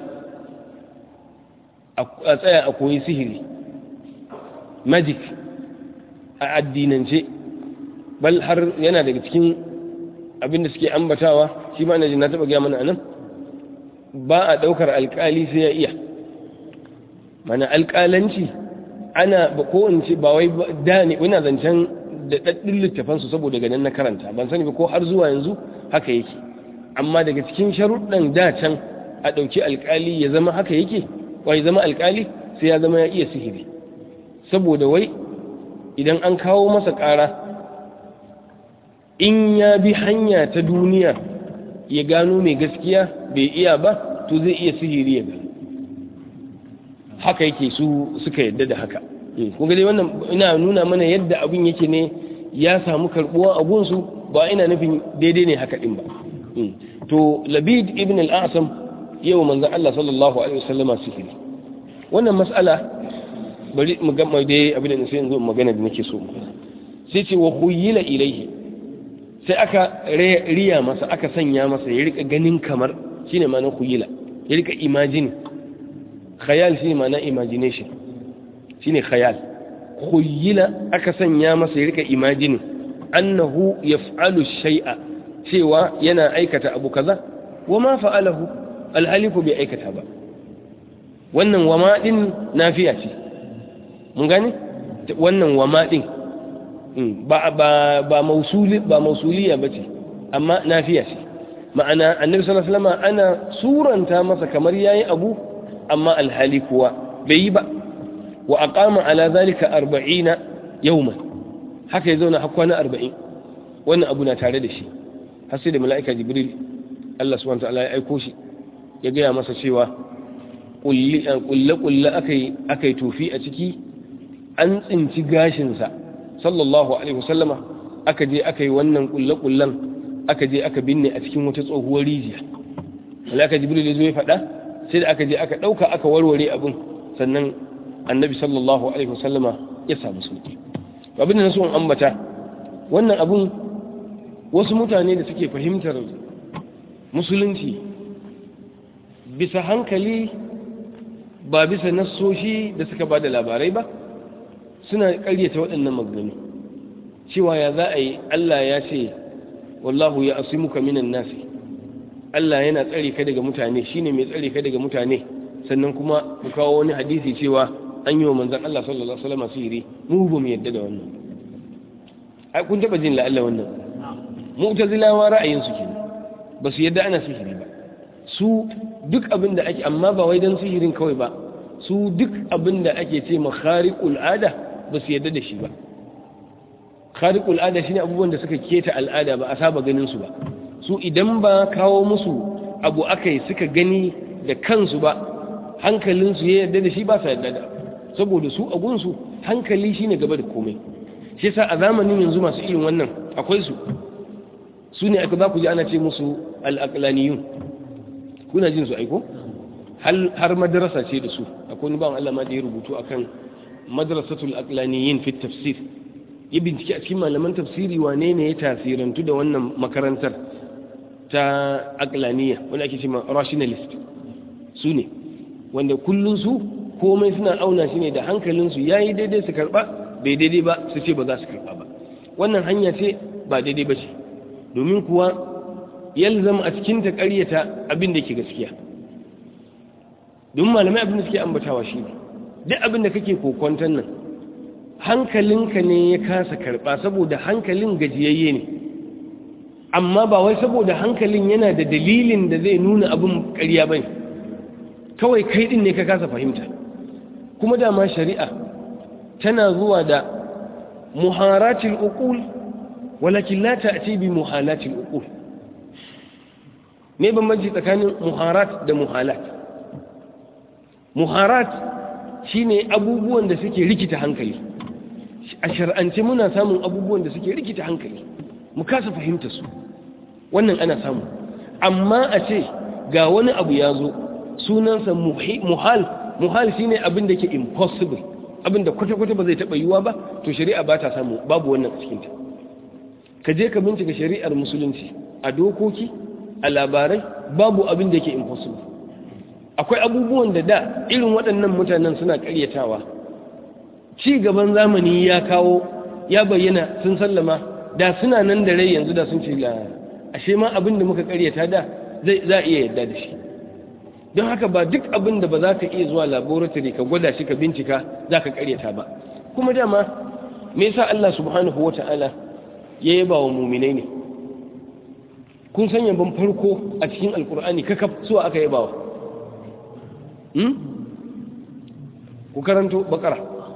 S1: a tsaya a koyi sihiri magic a addinance bal har yana daga cikin abin da suke ambatawa shi ma na na taɓa gaya mana anan ba a ɗaukar alƙali sai ya iya mana alƙalanci ana ba kowace ba wai da ne wani zancen da ɗaɗɗin littafansu saboda ganin na karanta ban sani ba ko har zuwa yanzu haka yake amma daga cikin sharuɗan da can a ɗauki alƙali ya zama haka yake wai zama alƙali sai ya zama ya iya sihiri saboda wai idan an kawo masa ƙara in ya bi hanya ta duniya ya gano mai gaskiya bai iya ba to zai iya sihiri ya gano haka yake su suka yadda da haka kun ga dai wannan ina nuna mana yadda abin yake ne ya samu karbuwa a gunsu ba ina nufin daidai ne haka din ba to labid ibn al-asam yau manzon Allah sallallahu alaihi wasallama sihiri wannan mas'ala bari mu ga mai dai abin da sai yanzu magana da nake so sai ce wa khuyila ilaihi sai aka riya masa aka sanya masa ya rika ganin kamar shine ma'anar khuyila ya rika imagine khayal shine ma'ana imagination shine khayal khuyila aka sanya masa ya rika imagine annahu yaf'alu shay'a cewa yana aikata abu kaza wama fa'alahu alhaliku bai aikata ba wannan wama din nafiya ce mun gane wannan wama din ba ba ba mausuli ba mausuliya bace amma nafiya ce ma'ana annabi sallallahu alaihi wasallam ana suranta masa kamar yayi abu amma alhali kuwa bai yi ba wa aqama ala zalika 40 yawman haka ya zauna har kwana 40 wannan abu na tare da shi har sai da mala'ika jibril Allah subhanahu wa ta'ala ya aiko shi ya gaya masa cewa kulle kulle akai akai tofi a ciki an tsinci gashinsa sallallahu alaihi wasallama aka je aka yi wannan kulle kullen aka je aka binne a cikin wata tsohuwar rijiya mala'ika jibril ya zo ya faɗa sai da aka je aka ɗauka aka warware abin sannan annabi sallallahu alaihi wasallama ya samu sauki abin da na so in ambata wannan abin wasu mutane da suke fahimtar musulunci bisa hankali ba bisa nassoshi da suka ba da labarai ba suna ƙaryata waɗannan maganganu cewa ya za a yi Allah ya ce wallahu ya asimuka minan nasi Allah yana tsare ka daga mutane shine mai tsare ka daga mutane sannan kuma ku kawo wani hadisi cewa an yi wa manzon Allah sallallahu alaihi wasallam sihiri mu ba mu yadda da wannan ai kun taba jin la'alla wannan mu'tazilawa ra'ayin su kenan ba su yadda ana sihiri ba su duk abin da ake amma ba wai dan sihirin kawai ba su duk abin da ake ce ma khariqul ada ba su yadda da shi ba khariqul ada shine abubuwan da suka keta al'ada ba a saba ganin su ba su idan ba kawo musu abu akai suka gani da kansu ba hankalinsu ya yarda da shi ba sa yarda da saboda su agunsu hankali shine gaba da komai shi yasa a zamanin yanzu masu irin wannan akwai su su ne aka za ku ji ana ce musu al'aqlaniyun kuna jin su aiko har madrasa ce da su akwai wani bawan Allah ma da ya rubutu akan madrasatul aqlaniyin fi tafsir ya bincike a cikin malaman tafsiri wane ne ya tasirantu da wannan makarantar ta aqlaniya wanda ake cewa rationalist su ne wanda kullun su komai suna auna shi ne da hankalinsu yayi daidai su karba bai daidai ba su ce ba za su karba ba wannan hanya ce ba daidai ba ce domin kuwa yalzam a cikin ta ƙaryata abin da ke gaskiya domin malamai abin da suke ambatawa shi ne duk abin da kake kokwanton nan hankalinka ne ya kasa karba saboda hankalin gajiyayye ne amma ba wai saboda hankalin yana da dalilin da zai nuna abin ƙarya bane kawai kai din ne ka kasa fahimta kuma dama shari'a tana zuwa da muharatil uqul walakin la ta'ti bi muhalatil uqul me bambanci tsakanin muharat da muhalat muharat shine abubuwan da suke rikita hankali a shar'ance muna samun abubuwan da suke rikita hankali mu kasa fahimta su wannan ana samu amma a ce ga wani abu ya zo sunansa muhal muhal shine abin da ke impossible abin da kwata-kwata ba zai taɓa yiwuwa ba to shari'a ba ta samu babu wannan a cikinta ka je ka bincika shari'ar musulunci a dokoki a labarai babu abin da yake impossible akwai abubuwan da da irin waɗannan mutanen suna ƙaryatawa ci gaban zamani ya kawo ya bayyana sun sallama da suna nan da rai yanzu da sun ce ashe ma abin da muka ƙaryata da zai za a iya yadda da shi don haka ba duk abin da ba za ka iya zuwa laboratory ka gwada shi ka bincika za ka ƙaryata ba kuma dama me yasa Allah subhanahu wata'ala ya yaba wa muminai ne kun san yaban farko a cikin alkur'ani kakaf suwa aka yaba wa ku karanto bakara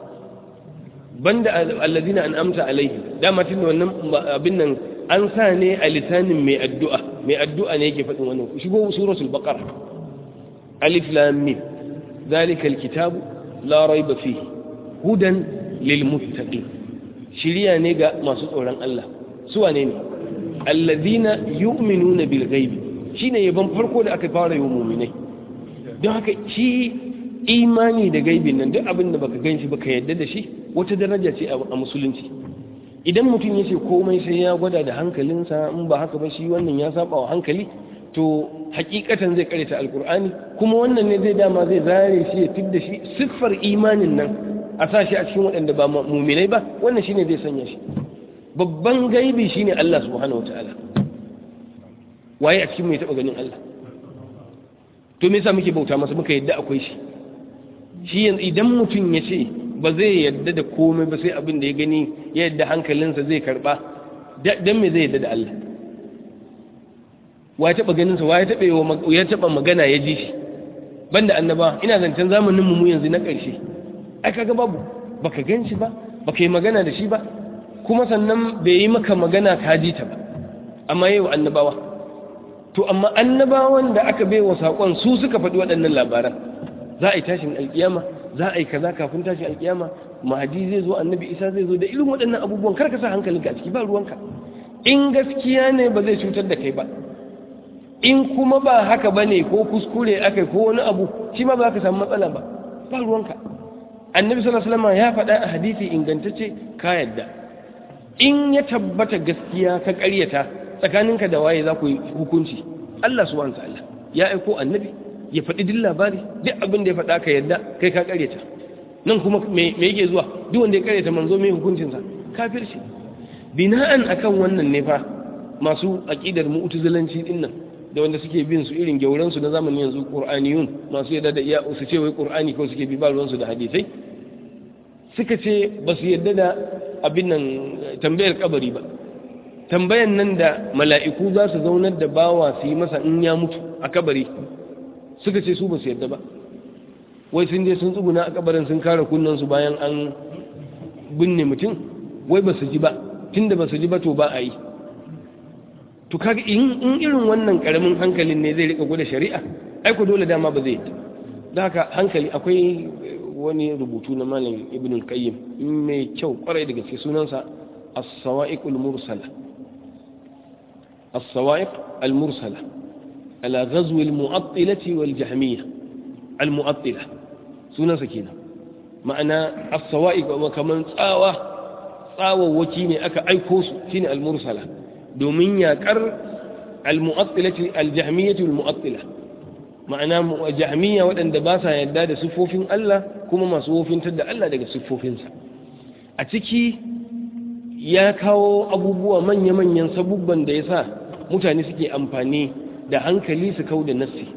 S1: banda alladina an amta alaihi dama tun da wannan abin nan an sa ne a lisanin mai addu'a mai addu'a ne yake faɗin wannan ku shigo suratul baqara alif lam mim zalikal kitabu la raiba fihi hudan lil muttaqin shiriya ne ga masu tsoron Allah su wane ne alladina yu'minuna bil ghaibi shine yaban farko da aka fara yi mu'minai don haka shi imani da gaibin nan duk abin da baka ganshi baka yadda da shi wata daraja ce a musulunci idan mutum ya ce komai sai ya gwada da hankalinsa in ba haka ba shi wannan ya saba wa hankali to hakikatan zai karanta alkur'ani kuma wannan ne zai dama zai zare shi ya fidda shi siffar imanin nan a sa shi a cikin waɗanda ba muminai ba wannan shine zai sanya shi babban gaibi shine Allah subhanahu wataala waye a cikin mai taɓa ganin Allah to me yasa muke bauta masa muka yadda akwai shi shi yanzu idan mutum ya ce ba zai yadda da komai ba sai abin da ya gani ya yadda hankalinsa zai karba dan me zai yadda da Allah wa ya taba ganin sa wa ya taba ya taba magana ya ji shi banda annaba ina zancen zamanin mu yanzu na ƙarshe ai kaga babu baka gan shi ba baka yi magana da shi ba kuma sannan bai yi maka magana ka ji ta ba amma yau annabawa to amma annabawan da aka bai wa saƙon su suka faɗi waɗannan labaran za a yi tashin alƙiyama za a yi kaza kafin tashin alƙiyama mahadi zai zo annabi isa zai zo da irin waɗannan abubuwan kar ka sa hankalinka a ciki ba ruwanka in gaskiya ne ba zai cutar da kai ba in kuma ba haka ba ne ko kuskure aka ko wani abu shi ma ba ka samu matsala ba ba ruwanka annabi sallallahu alaihi wasallam ya faɗa a hadisi ingantacce ka yadda in ya tabbata gaskiya ka ƙaryata tsakaninka da waye za ku yi hukunci Allah subhanahu ta'ala ya aiko annabi ya faɗi duk labari duk abin da ya faɗa ka yadda kai ka ƙaryata nan kuma me yake zuwa duk wanda ya ƙaryata manzo mai hukuncinsa kafirci bina'an akan wannan ne fa masu aqidar mu'tazilanci din nan da wanda suke bin su irin gyauran su na zamanin yanzu qur'aniyun masu yadda da iya su ce wai qur'ani ko suke bi ba ruwan su da hadisai suka ce ba su yadda da abin nan tambayar kabari ba tambayan nan da mala'iku za su zaunar da bawa su yi masa in ya mutu a kabari suka ce su ba su yadda ba wai sun je sun tsuguna a kabarin sun kare kunnansu bayan an binne mutum wai ba su ji ba tunda ba su ji ba to ba a yi to kaga in irin wannan karamin hankalin ne zai rika gwada shari'a ai ko dole dama ba zai yi da haka hankali akwai wani rubutu na malam ibn al-qayyim mai kyau kwarai da gaske sunansa as-sawa'iqul mursala as-sawa'iq al-mursala ala ghazw al-mu'attilati wal jahmiyya al-mu'attila sunansa kenan ma'ana as-sawa'iq kaman tsawa tsawawaki ne aka aiko su shine al-mursala domin yaƙar al-mu'attilati al-jahmiyyati al-mu'attila ma'ana jahmiya waɗanda ba sa yadda da siffofin Allah kuma masu wofintar da Allah daga siffofinsa a ciki ya kawo abubuwa manya-manyan sabubban da ya sa mutane suke amfani da hankali su kau da nassi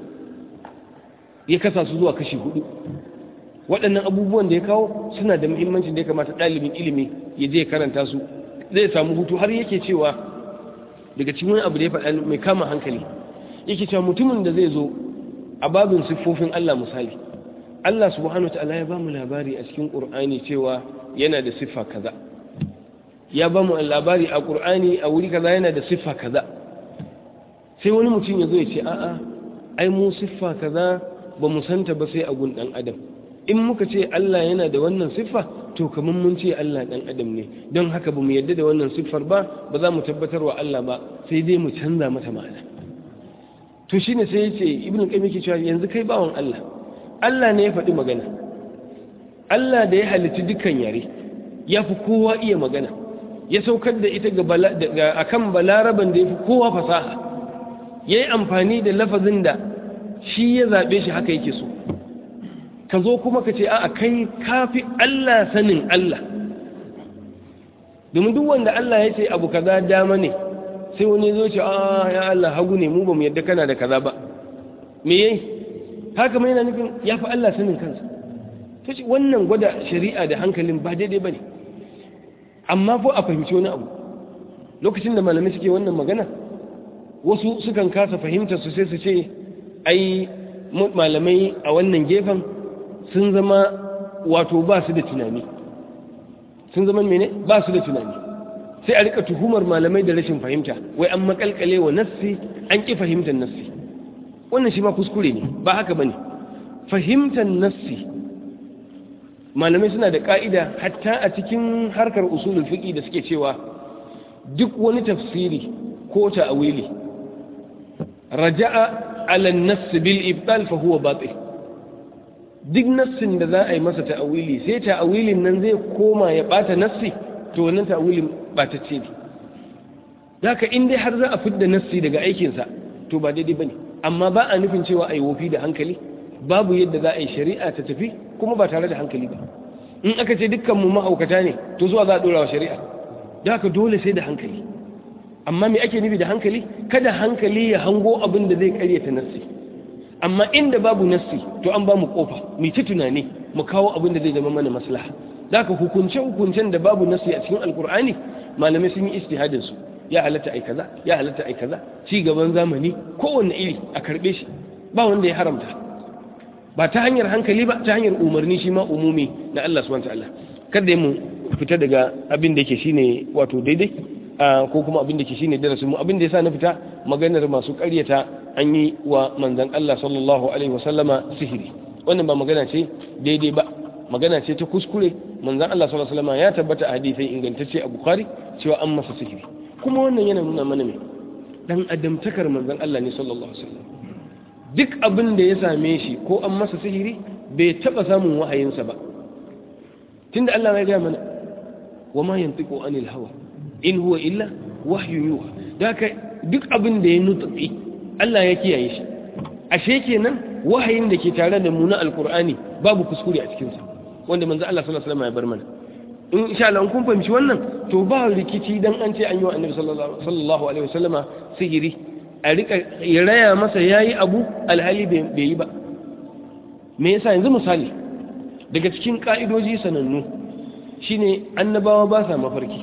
S1: ya kasa su zuwa kashi hudu waɗannan abubuwan da ya kawo suna da muhimmancin da ya kamata ɗalibin ilimi ya je karanta su zai samu hutu har yake cewa daga cikin wani abu da ya faɗa mai kama hankali yake cewa mutumin da zai zo a babin siffofin Allah misali Allah subhanahu ta'ala ya ba mu labari a cikin Qur'ani cewa yana da siffa kaza ya ba mu labari a Qur'ani a wuri kaza yana da siffa kaza sai wani mutum ya zo ya ce a'a ai mu siffa kaza ba mu santa ba sai a gun dan adam in muka ce Allah yana da wannan siffa to kamar mun ce Allah dan adam ne don haka ba mu yadda da wannan siffar ba ba za mu tabbatar wa Allah ba sai dai mu canza mata ma'ana to shine sai yace ibnu qayyim yake cewa yanzu kai bawon Allah Allah ne ya faɗi magana Allah da ya halitta dukkan yare ya fi kowa iya magana ya saukar da ita ga akan balaraban da ya fi kowa fasaha ya yi amfani da lafazin da shi ya zaɓe shi haka yake so ka zo kuma ka ce a kai kafi Allah sanin Allah domin duk wanda Allah ya ce abu kaza dama ne sai wani zo ce a ya Allah hagu ne mu ba mu yadda kana da kaza ba me yayi haka mai yana nufin ya fi Allah sanin kansa ta ce wannan gwada shari'a da hankalin ba daidai ba ne amma fa a fahimci wani abu lokacin da malamai suke wannan magana wasu sukan kasa fahimtar su sai su ce ai malamai a wannan gefen sun zama wato ba su da tunani sun zama mene ba su da tunani sai a rika tuhumar malamai da rashin fahimta wai an makalkale wa nassi an ki fahimtar nassi wannan shi ma kuskure ne ba haka bane fahimtar nassi malamai suna da ka'ida hatta a cikin harkar usulul fiqi da suke cewa duk wani tafsiri ko ta'awili raja'a ala an-nass bil ibtal fa huwa batil duk nassin da za a yi masa ta'awili sai ta'awilin nan zai koma ya bata nassi to wannan ta'awilin batacce ne haka in dai har za a fidda nassi daga aikinsa to ba daidai bane amma ba a nufin cewa a yi wofi da hankali babu yadda za a yi shari'a ta tafi kuma ba tare da hankali ba in aka ce dukkanmu ma'aukata ne to zuwa za a ɗora wa shari'a da haka dole sai da hankali amma me ake nufi da hankali kada hankali ya hango abin da zai karyata nassi amma inda babu nassi to an ba mu kofa mu ci tunani mu kawo abin da zai zama mana maslaha da haka hukunce hukuncen da babu nassi a cikin alkur'ani malamai sun yi istihadin su ya halatta ai kaza ya halatta ai kaza ci gaban zamani kowanne iri a karbe shi ba wanda ya haramta ba ta hanyar hankali ba ta hanyar umarni shi ma umumi na Allah subhanahu wataala kada mu fita daga abin da yake shine wato daidai ko kuma abin da yake shine darasin mu abin da yasa na fita maganar masu ƙaryata an yi wa manzon Allah sallallahu alaihi wasallama sihiri wannan ba magana ce daidai ba magana ce ta kuskure manzon Allah sallallahu alaihi wasallama ya tabbata a hadisi ingantacce a Bukhari cewa an masa sihiri kuma wannan yana nuna mana me dan adamtakar manzon Allah ne sallallahu alaihi wasallam duk abin da ya same shi ko an masa sihiri bai taba samun wahayinsa ba tunda Allah ya gaya mana wa ma yantiqu anil hawa in huwa illa wahyu yuha daka duk abin da ya nutsi Allah ya kiyaye shi ashe kenan wahayin da ke tare da mu na alqur'ani babu kuskure a cikin sa wanda manzo Allah sallallahu alaihi wasallam ya bar mana in insha Allah kun fahimci wannan to ba rikici dan an ce an yi wa annabi sallallahu alaihi wasallama sihiri a rika ya raya masa yayi abu alhali bai yi ba me yasa yanzu misali daga cikin ka'idoji sanannu shine annabawa ba sa mafarki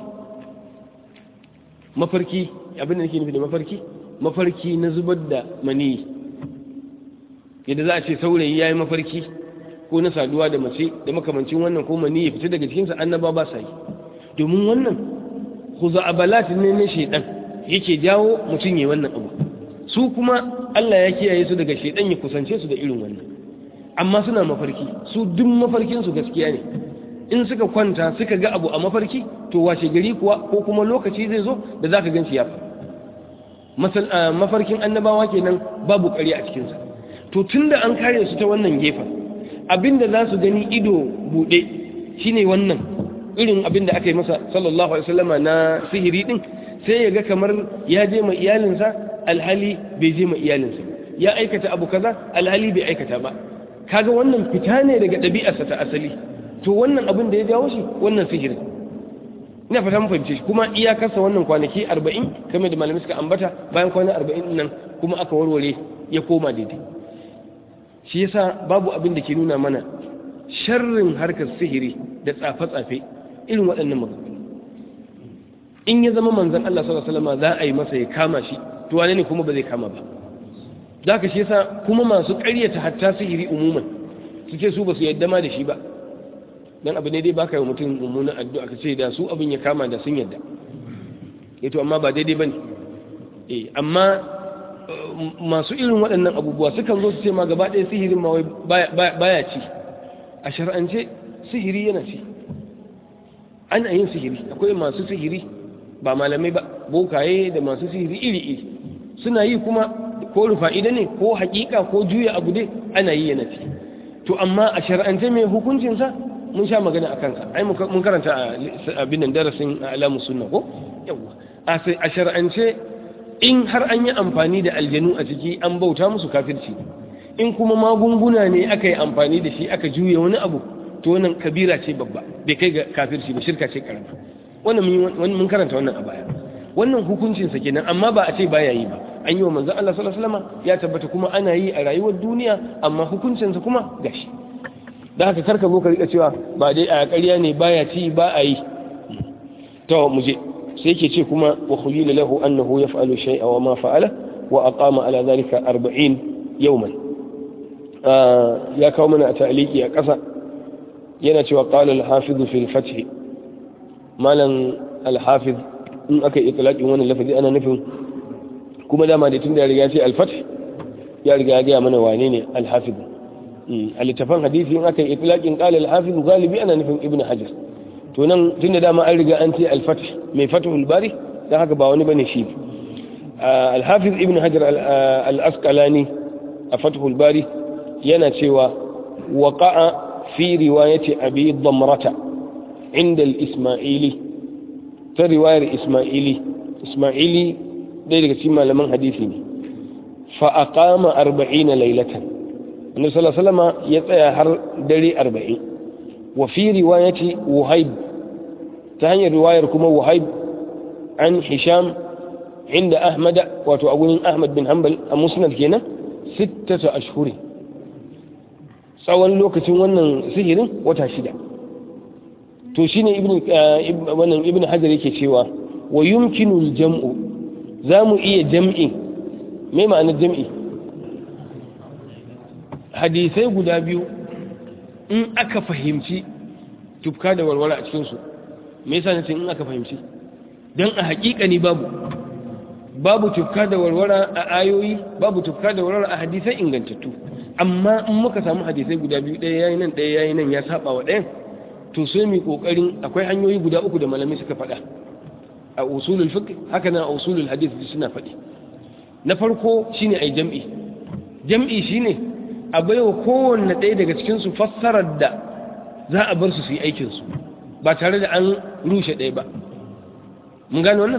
S1: mafarki abin da nake nufi da mafarki mafarki na zubar da mani yadda za a ce saurayi yayi mafarki ko na saduwa da mace da makamancin wannan ko mani ya fita daga cikinsa annaba ba sa yi domin wannan khuza'abalat ne na shedan yake jawo mutum yayi wannan abu su kuma Allah ya kiyaye su daga shedan ya kusance su da irin wannan amma suna mafarki su duk mafarkin su gaskiya ne in suka kwanta suka ga abu a mafarki to washe gari kuwa ko kuma lokaci zai zo da zaka ganci ya fa mafarkin annabawa kenan babu ƙarya a cikinsa to tunda an kare su ta wannan gefen abinda za su gani ido buɗe shine wannan irin abinda aka yi masa sallallahu alaihi wasallama na sihiri din sai ya ga kamar ya je ma iyalinsa alhali bai je ma iyalinsa ya aikata abu kaza alhali bai aikata ba kaga wannan fita ne daga ɗabi'arsa ta asali to wannan abin da ya jawo shi wannan sihirin ina fata mun fahimce shi kuma iyakarsa wannan kwanaki arba'in kamar da malamai suka ambata bayan kwana arba'in nan kuma aka warware ya koma daidai shi yasa babu abin da ke nuna mana sharrin harkar sihiri da tsafe-tsafe irin waɗannan maganganu in ya zama manzan Allah sallallahu alaihi wasallam za a yi masa ya kama shi to wane ne kuma ba zai kama ba zaka shi yasa kuma masu ƙaryata hatta sihiri umuman suke su ba su yadda ma da shi ba dan abu ne dai baka yi mutum mummunan addu'a ka ce da su abin ya kama da sun yadda to amma ba daidai bane eh amma masu irin waɗannan abubuwa sukan zo su ce ma gaba ɗaya sihirin ma baya ci a shar'ance sihiri yana ci ana yin sihiri akwai masu sihiri ba malamai ba bokaye da masu sihiri iri-iri suna yi kuma ko rufa'ida ne ko hakika ko juya abu dai ana yi yana ci to amma a shar'ance mai hukuncinsa mun sha magana a kansa ai mun karanta a abin nan darasin alamu sunna ko yawa a shar'ance in har an yi amfani da aljanu a ciki an bauta musu kafirci in kuma magunguna ne aka yi amfani da shi aka juya wani abu to wannan kabira ce babba bai kai ga kafirci ba shirka ce karama wannan mun karanta wannan a baya wannan hukuncinsa kenan amma ba a ce baya yi ba an yi wa manzon Allah sallallahu alaihi wasallam ya tabbata kuma ana yi a rayuwar duniya amma hukuncinsa kuma gashi da haka karka zo ka rika cewa ba dai a ƙarya ne baya ci ba a yi to mu je sai yake ce kuma wa khuyila lahu annahu yaf'alu shay'a wa ma fa'ala wa aqama ala dhalika 40 yawman ya kawo mana a ta'aliki a ƙasa yana cewa qala al-hafiz fi al-fath malan al-hafiz in aka yi itlaqin wannan lafazi ana nufin kuma dama da tunda ya riga ce al-fath ya riga ya ga mana wane ne al-hafiz a littafin hadisi in aka yi itlaqin qala al-hafiz galibi ana nufin ibnu hajar to nan tunda dama an riga an ce al-fath mai fathul bari dan haka ba wani bane shi al-hafiz ibnu hajar al-asqalani a fathul bari yana cewa waqa'a fi riwayati abi damrata inda al-isma'ili ta riwayar isma'ili isma'ili dai daga cikin malaman hadisi ne fa aqama 40 laylatan annabi sallallahu alaihi wasallam ya tsaya har dare 40 wa fi riwayati wahib ta hanyar riwayar kuma wahib an hisham inda ahmad wato agunin ahmad bin hanbal a musnad kenan sittatu ashhuri tsawon lokacin wannan sihirin wata shida to shine ibn wannan ibn hajar yake cewa wa yumkinu al-jam'u zamu iya jam'i me ma'anar jam'i hadisai guda biyu in aka fahimci tufka da walwala a cikinsu me yasa nace in aka fahimci don a haƙiƙani babu babu tufka da walwala a ayoyi babu tufka da walwala a hadisai ingantattu amma in muka samu hadisai guda biyu ɗaya yayi nan ɗaya yayi nan ya saba wa ɗayan to sai mu kokarin akwai hanyoyi guda uku da malamai suka faɗa a usulul fiqh haka nan a usulul hadith suna faɗi na farko shine ai jam'i jam'i shine a baiwa kowanne ɗaya daga cikin su fassarar da za a bar su su yi aikin su ba tare da an rushe ɗaya ba mun gane wannan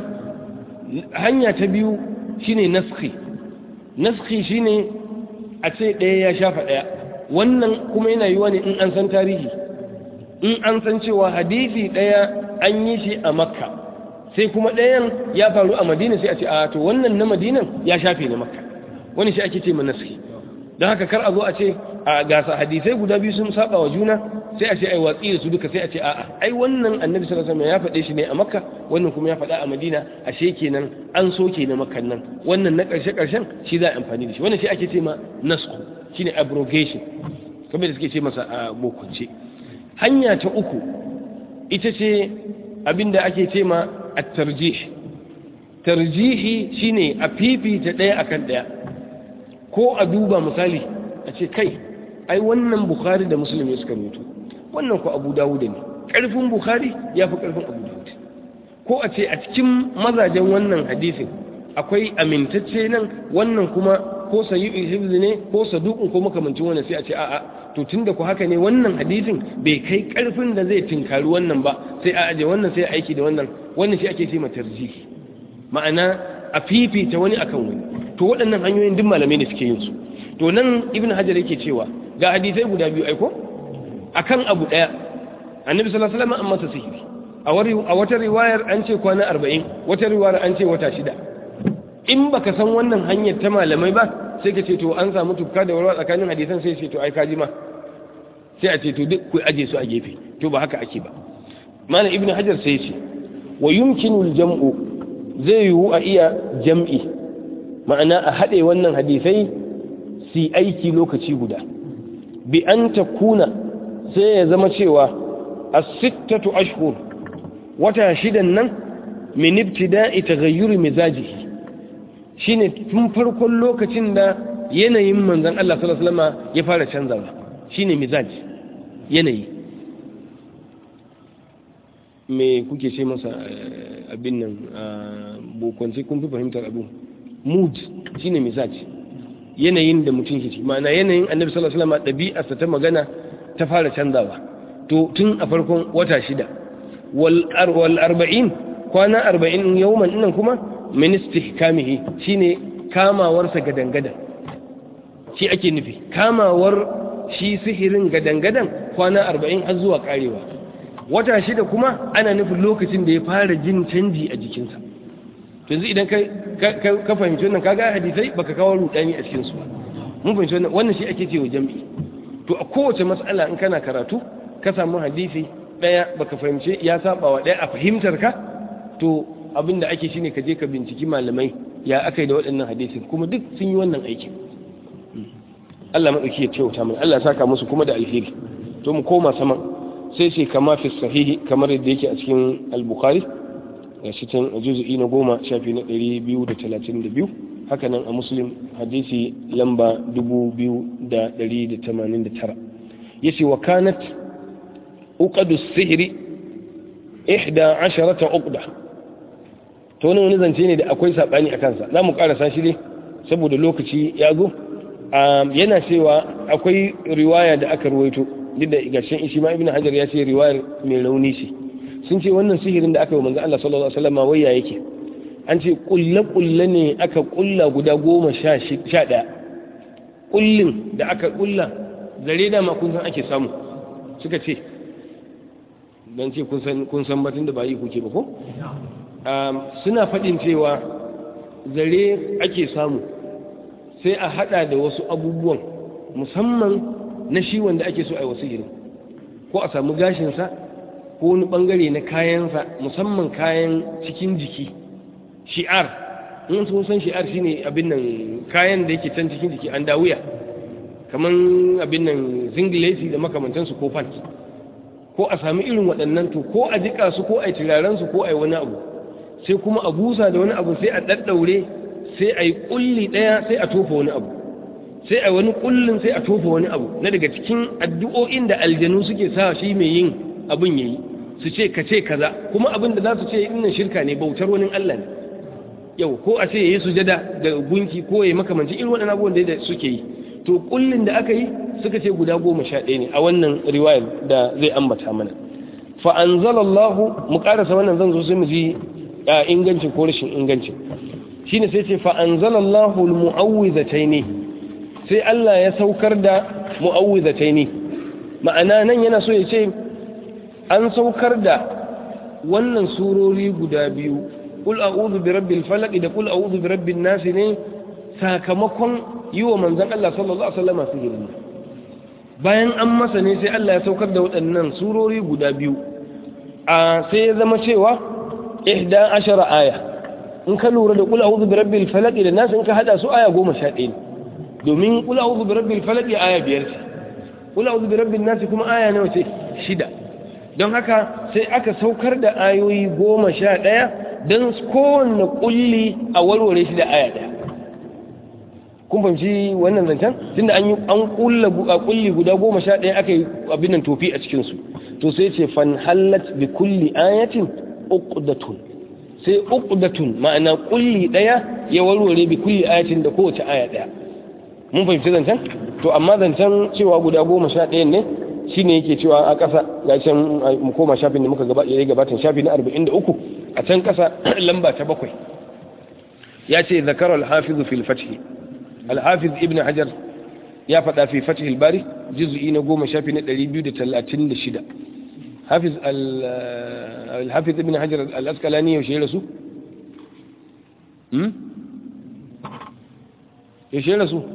S1: hanya ta biyu shine naskhi naskhi shine a ce ɗaya ya shafa ɗaya wannan kuma yana yiwa ne in an san tarihi in an san cewa hadisi ɗaya an yi shi a makka sai kuma ɗayan ya faru a madina sai a ce a to wannan na madinan ya shafe na makka wani shi ake ce ma naskhi don haka kar a zo a ce a gasa hadisai guda biyu sun saba wa juna sai a ce ai watsi da su duka sai a ce a'a ai wannan annabi sallallahu alaihi wasallam ya faɗe shi ne a makka wannan kuma ya faɗa a madina ashe kenan an soke na makkan nan wannan na ƙarshe ƙarshen shi za a amfani da shi wannan shi ake ce ma nasku shine abrogation kamar da suke ce masa a bokunce hanya ta uku ita ce abinda ake ce ma at-tarjih tarjihi shine a fifita ɗaya akan ɗaya ko a duba misali a ce kai ai wannan bukhari da musulmi suka rubuta wannan ko abu dawud ne karfin bukhari ya fi karfin abu dawud ko a ce a cikin mazajen wannan hadisin akwai amintacce nan wannan kuma ko sayi hibz ne ko saduqun ko makamancin wannan sai a ce a'a to tunda ku haka ne wannan hadisin bai kai karfin da zai tinkari wannan ba sai a aje wannan sai a aiki da wannan wannan shi ake ce ma tarjihi ma'ana a fifita wani akan wani to waɗannan hanyoyin duk malamai ne suke yin su to nan ibn hajar yake cewa ga hadisai guda biyu aiko akan abu daya annabi sallallahu alaihi wasallam an masa sihiri a wata riwayar an ce kwana 40 wata riwayar an ce wata shida in baka san wannan hanyar ta malamai ba sai ka ce to an samu tufka da warwa tsakanin hadisan sai ce to ai kaji ma sai a ce to duk ku aje su a gefe to ba haka ake ba malam ibn hajar sai ce wa yumkinu al-jam'u zai yiwu a iya jam'i ma'ana a haɗe wannan hadisai su aiki lokaci guda bi an ta kuna sai ya zama cewa a sittatu ashhur wata shidan nan min ibtida'i taghayyuri mizajihi shine tun farkon lokacin da yanayin manzon Allah sallallahu alaihi wasallam ya fara canzawa shine mizaji yanayi me kuke ce masa abin nan bokwanci kun fi fahimtar abu mood shine misali yanayin da mutum ke ci ma'ana yanayin annabi sallallahu alaihi wasallam ɗabi'arsa ta magana ta fara canzawa to tun a farkon wata shida wal arba'in kwana arba'in yawman nan kuma min istihkamihi shine kamawarsa gadan-gadan shi ake nufi kamawar shi sihirin gadan-gadan kwana arba'in har zuwa karewa wata shida kuma ana nufin lokacin da ya fara jin canji a jikinsa yanzu idan ka fahimci wannan kaga hadisai baka kawo rudani a cikin su mun fahimci wannan wannan shi ake cewa jami'i to a kowace mas'ala in kana karatu ka samu hadisi daya baka fahimce ya saba wa daya a fahimtar ka to abinda ake shine ka je ka binciki malamai ya akai da waɗannan hadisin kuma duk sun yi wannan aikin Allah madauki ya kyauta mana Allah ya saka musu kuma da alheri to mu koma sama sai sai kama fi sahihi kamar yadda yake a cikin al-bukhari ga shi can a juzu'i na goma shafi na ɗari biyu da talatin da biyu hakanan a muslim hadisi lamba dubu biyu da ɗari da tamanin da tara ya ce wa kanat uqadu sihiri ihda asharata uqda to wani wani zance ne da akwai saɓani a kansa za mu ƙarasa shi ne saboda lokaci ya zo yana cewa akwai riwaya da aka ruwaito duk da gashin ishi ma ibn hajar ya ce riwayar mai rauni ce sun ce wannan sihirin da aka yi manzo Allah sallallahu alaihi wasallam waya yake an ce kulle kulle ne aka kulla guda goma sha ɗaya kullin da aka kulla zare da ma kun san ake samu suka ce dan ce kun san kun san batun da ba yi kuke ba ko suna faɗin cewa zare ake samu sai a hada da wasu abubuwan musamman na shi wanda ake so a yi wasu irin ko a samu gashinsa ko wani bangare na kayansa musamman kayan cikin jiki shi'ar in sun san shi'ar shine abin nan kayan da yake can cikin jiki an dawuya kamar abin nan zinglesi da makamantansu ko pant ko a sami irin waɗannan to ko a jika su ko a yi turaren su ko a yi wani abu sai kuma a busa da wani abu sai a ɗaɗɗaure sai a yi ƙulli ɗaya sai a tofa wani abu sai a wani ƙullin sai a tofa wani abu na daga cikin addu'o'in da aljanu suke sa shi mai yin abin yayi su ce ka ce kaza kuma abin da za su ce innan shirka ne bautar wani Allah ne yau ko a ce yayi sujada da gunki ko yayi makamanci irin waɗannan abubuwan da suke yi to kullin da aka yi suka ce guda goma sha ɗaya ne a wannan riwayar da zai ambata mana fa anzalallahu mu karasa wannan zan zo sai mu ji ingancin ko rashin ingancin shine sai ce fa anzalallahu almu'awwidhataini sai Allah ya saukar da mu'awwidhataini ma'ana nan yana so ya ce an saukar da wannan surori guda biyu kul a'udhu bi rabbil falaq da kul a'udhu bi rabbin nas ne sakamakon yi wa manzon Allah sallallahu alaihi wasallam sihiri bayan an masa ne sai Allah ya saukar da waɗannan surori guda biyu a sai ya zama cewa ihda ashara aya in ka lura da kul a'udhu bi rabbil falaq da nas in ka hada su aya 11 domin kul a'udhu bi rabbil falaq aya biyar ce kul a'udhu bi rabbin nas kuma aya nawa ce shida don haka sai aka saukar da ayoyi goma sha ɗaya don kowanne ƙulli a warware shi da aya ɗaya kun fahimci wannan zancen tunda an yi an ƙulla ƙulli guda goma sha ɗaya aka yi abin nan tofi a cikinsu to sai ce fan hallat bi kulli ayatin uqdatun sai uqdatun ma'ana ƙulli ɗaya ya warware bi kulli ayatin da kowace aya ɗaya mun fahimci zancen to amma zancen cewa guda goma sha ɗaya ne shi ne yake cewa a ƙasa ga can mu koma shafin da muka ya gabatan shafi na 43 a can ƙasa lamba ta bakwai ya ce zakar alhafizu fil fathi alhafiz ibn hajar ya faɗa fi fathi bari juz'i na goma shafi na 236 hafiz alhafiz ibn hajar al-asqalani yaushe ya rasu yaushe ya rasu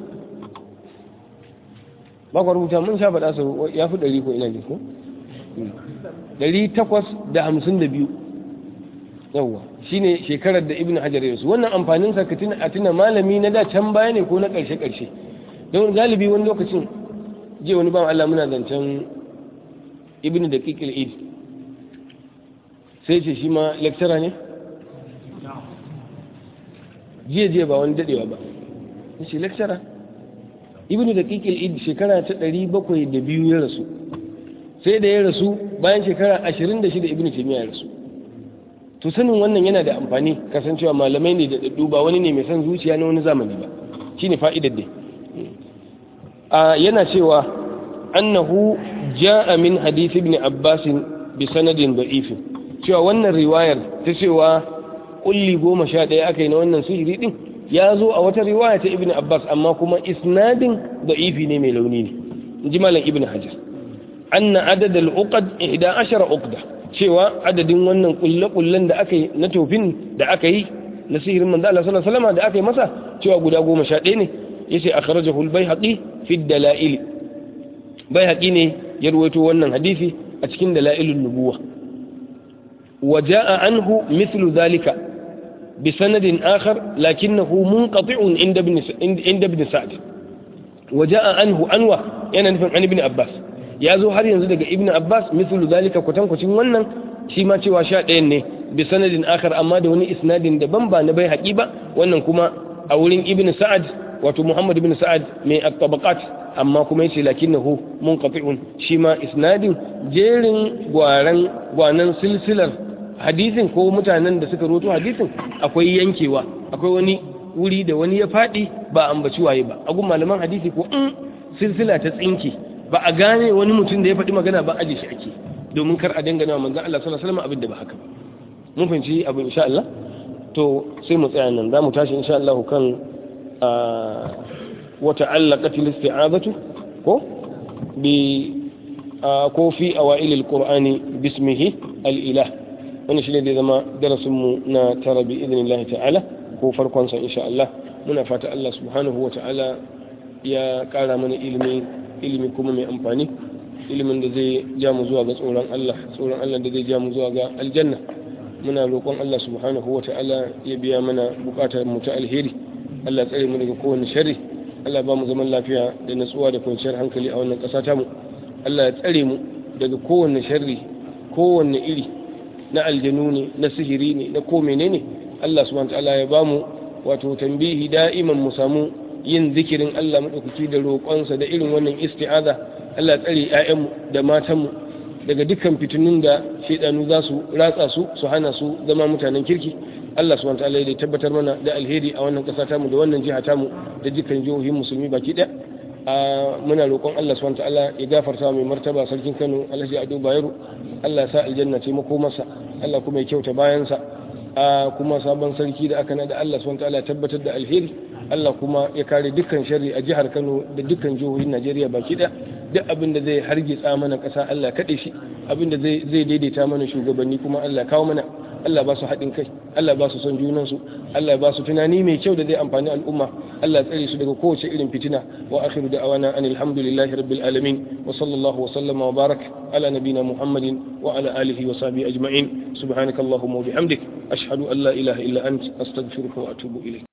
S1: ba ku rubuta mun sha faɗa su ya fi ɗari ko ina ne ko? ɗari takwas da hamsin da biyu yawwa shi ne shekarar da ibn hajar yasu wannan amfanin sa a tuna malami na da can baya ne ko na ƙarshe ƙarshe don galibi wani lokacin je wani ban Allah muna zancen ibn da ƙiƙil id sai ce shi ma lecturer ne jiya jiya ba wani daɗewa ba shi lecturer ibn da kikil id shekara ta ɗari bakwai da biyu ya rasu sai da ya rasu bayan shekara 26 ibn taymiya ya rasu to sanin wannan yana da amfani kasancewa malamai ne da daddu ba wani ne mai son zuciya na wani zamani ba shine fa'idar dai a yana cewa annahu ja'a min hadith ibn abbas bi sanadin da'if cewa wannan riwayar ta cewa kulli goma sha ɗaya aka yi na wannan sihiri din ya zo a wata riwaya ta ibn abbas amma kuma isnadin da'ifi ne mai launi ne in ji malam ibn hajar anna adad al-uqad 11 uqda cewa adadin wannan kulle-kullen da aka yi na tofin da aka yi na sihirin manzo Allah sallallahu alaihi wasallam da aka yi masa cewa guda 11 ne yace akhrajahu al-baihaqi fi ad-dalail baihaqi ne ya ruwaito wannan hadisi a cikin dalailun nubuwa وجاء عنه مثل ذلك بسند آخر لكنه منقطع عند ابن عند ابن سعد وجاء عنه أنوى يعني عن ابن عباس ya zo har yanzu daga ibn abbas mislu zalika kwatankwacin wannan shi ma cewa sha ɗayan ne bi sanadin akhar amma da wani isnadin daban ba na bai haƙi ba wannan kuma a wurin ibn sa'ad wato muhammad ibn sa'ad mai at-tabaqat amma kuma yace lakinnahu munqati'un shi ma isnadin jerin gwaran gwanan silsilar hadisin ko mutanen da suka roto hadisin akwai yankewa akwai wani wuri da wani ya faɗi ba ambaci waye ba agun malaman hadisi ko in silsila ta tsinke ba a gane wani mutum da ya faɗi magana ba aje shi ake domin kar a dangana manzon Allah sallallahu alaihi wasallam abin da ba haka ba mun fahimci abin insha Allah to sai mu tsaya nan zamu tashi insha Allah kan wa ta'allaqat al-isti'azatu ko bi ko fi awail al-qur'ani bismihi al-ilah wannan shine da zama darasin mu na tara bi idnillahi ta'ala ko farkon sa insha Allah muna fata Allah subhanahu wa ta'ala ya kara mana ilimi ilimi kuma mai amfani ilimin da zai ja mu zuwa ga tsoron Allah tsoron Allah da zai ja mu zuwa ga aljanna muna roƙon Allah subhanahu wa ta'ala ya biya mana buƙatar mu ta alheri Allah tsare mu daga kowane sharri Allah ba mu zaman lafiya da natsuwa da kwanciyar hankali a wannan ƙasa ta mu Allah ya tsare mu daga kowane sharri kowanne iri na aljanu ne na sihiri ne na ko menene Allah subhanahu wa ta'ala ya ba mu wato tambihi da'iman mu samu yin zikirin Allah maɗaukaki da roƙonsa da irin wannan isti'aza Allah tsare ‘ya'yanmu da matanmu daga dukkan fitinun da shaidanu za su ratsa su su hana su zama mutanen kirki Allah subhanahu wa ta'ala ya tabbatar mana da alheri a wannan ƙasa tamu da wannan jiha tamu da dukkan jihohin musulmi baki ɗaya muna roƙon Allah subhanahu wa ta'ala ya gafarta mai martaba sarkin Kano Alhaji Ado Bayero Allah sa aljanna ce masa Allah kuma ya kyauta bayansa kuma sabon sarki da aka nada Allah subhanahu wa ta'ala ya tabbatar da alheri Allah kuma ya kare dukkan shari a jihar Kano da dukkan jihohin Najeriya baki ɗaya duk abin da zai hargitsa mana ƙasa Allah kaɗe shi abin da zai daidaita mana shugabanni kuma Allah kawo mana Allah ba su haɗin kai Allah ba su son junansu Allah ba su tunani mai kyau da zai amfani al'umma Allah tsare su daga kowace irin fitina wa akhiru da'awana an alhamdulillahi rabbil alamin wa sallallahu wa sallama wa barak ala nabina muhammadin wa ala alihi wa sahbihi ajma'in subhanakallahumma wa bihamdik ashhadu an la ilaha illa ant astaghfiruka wa atubu ilayk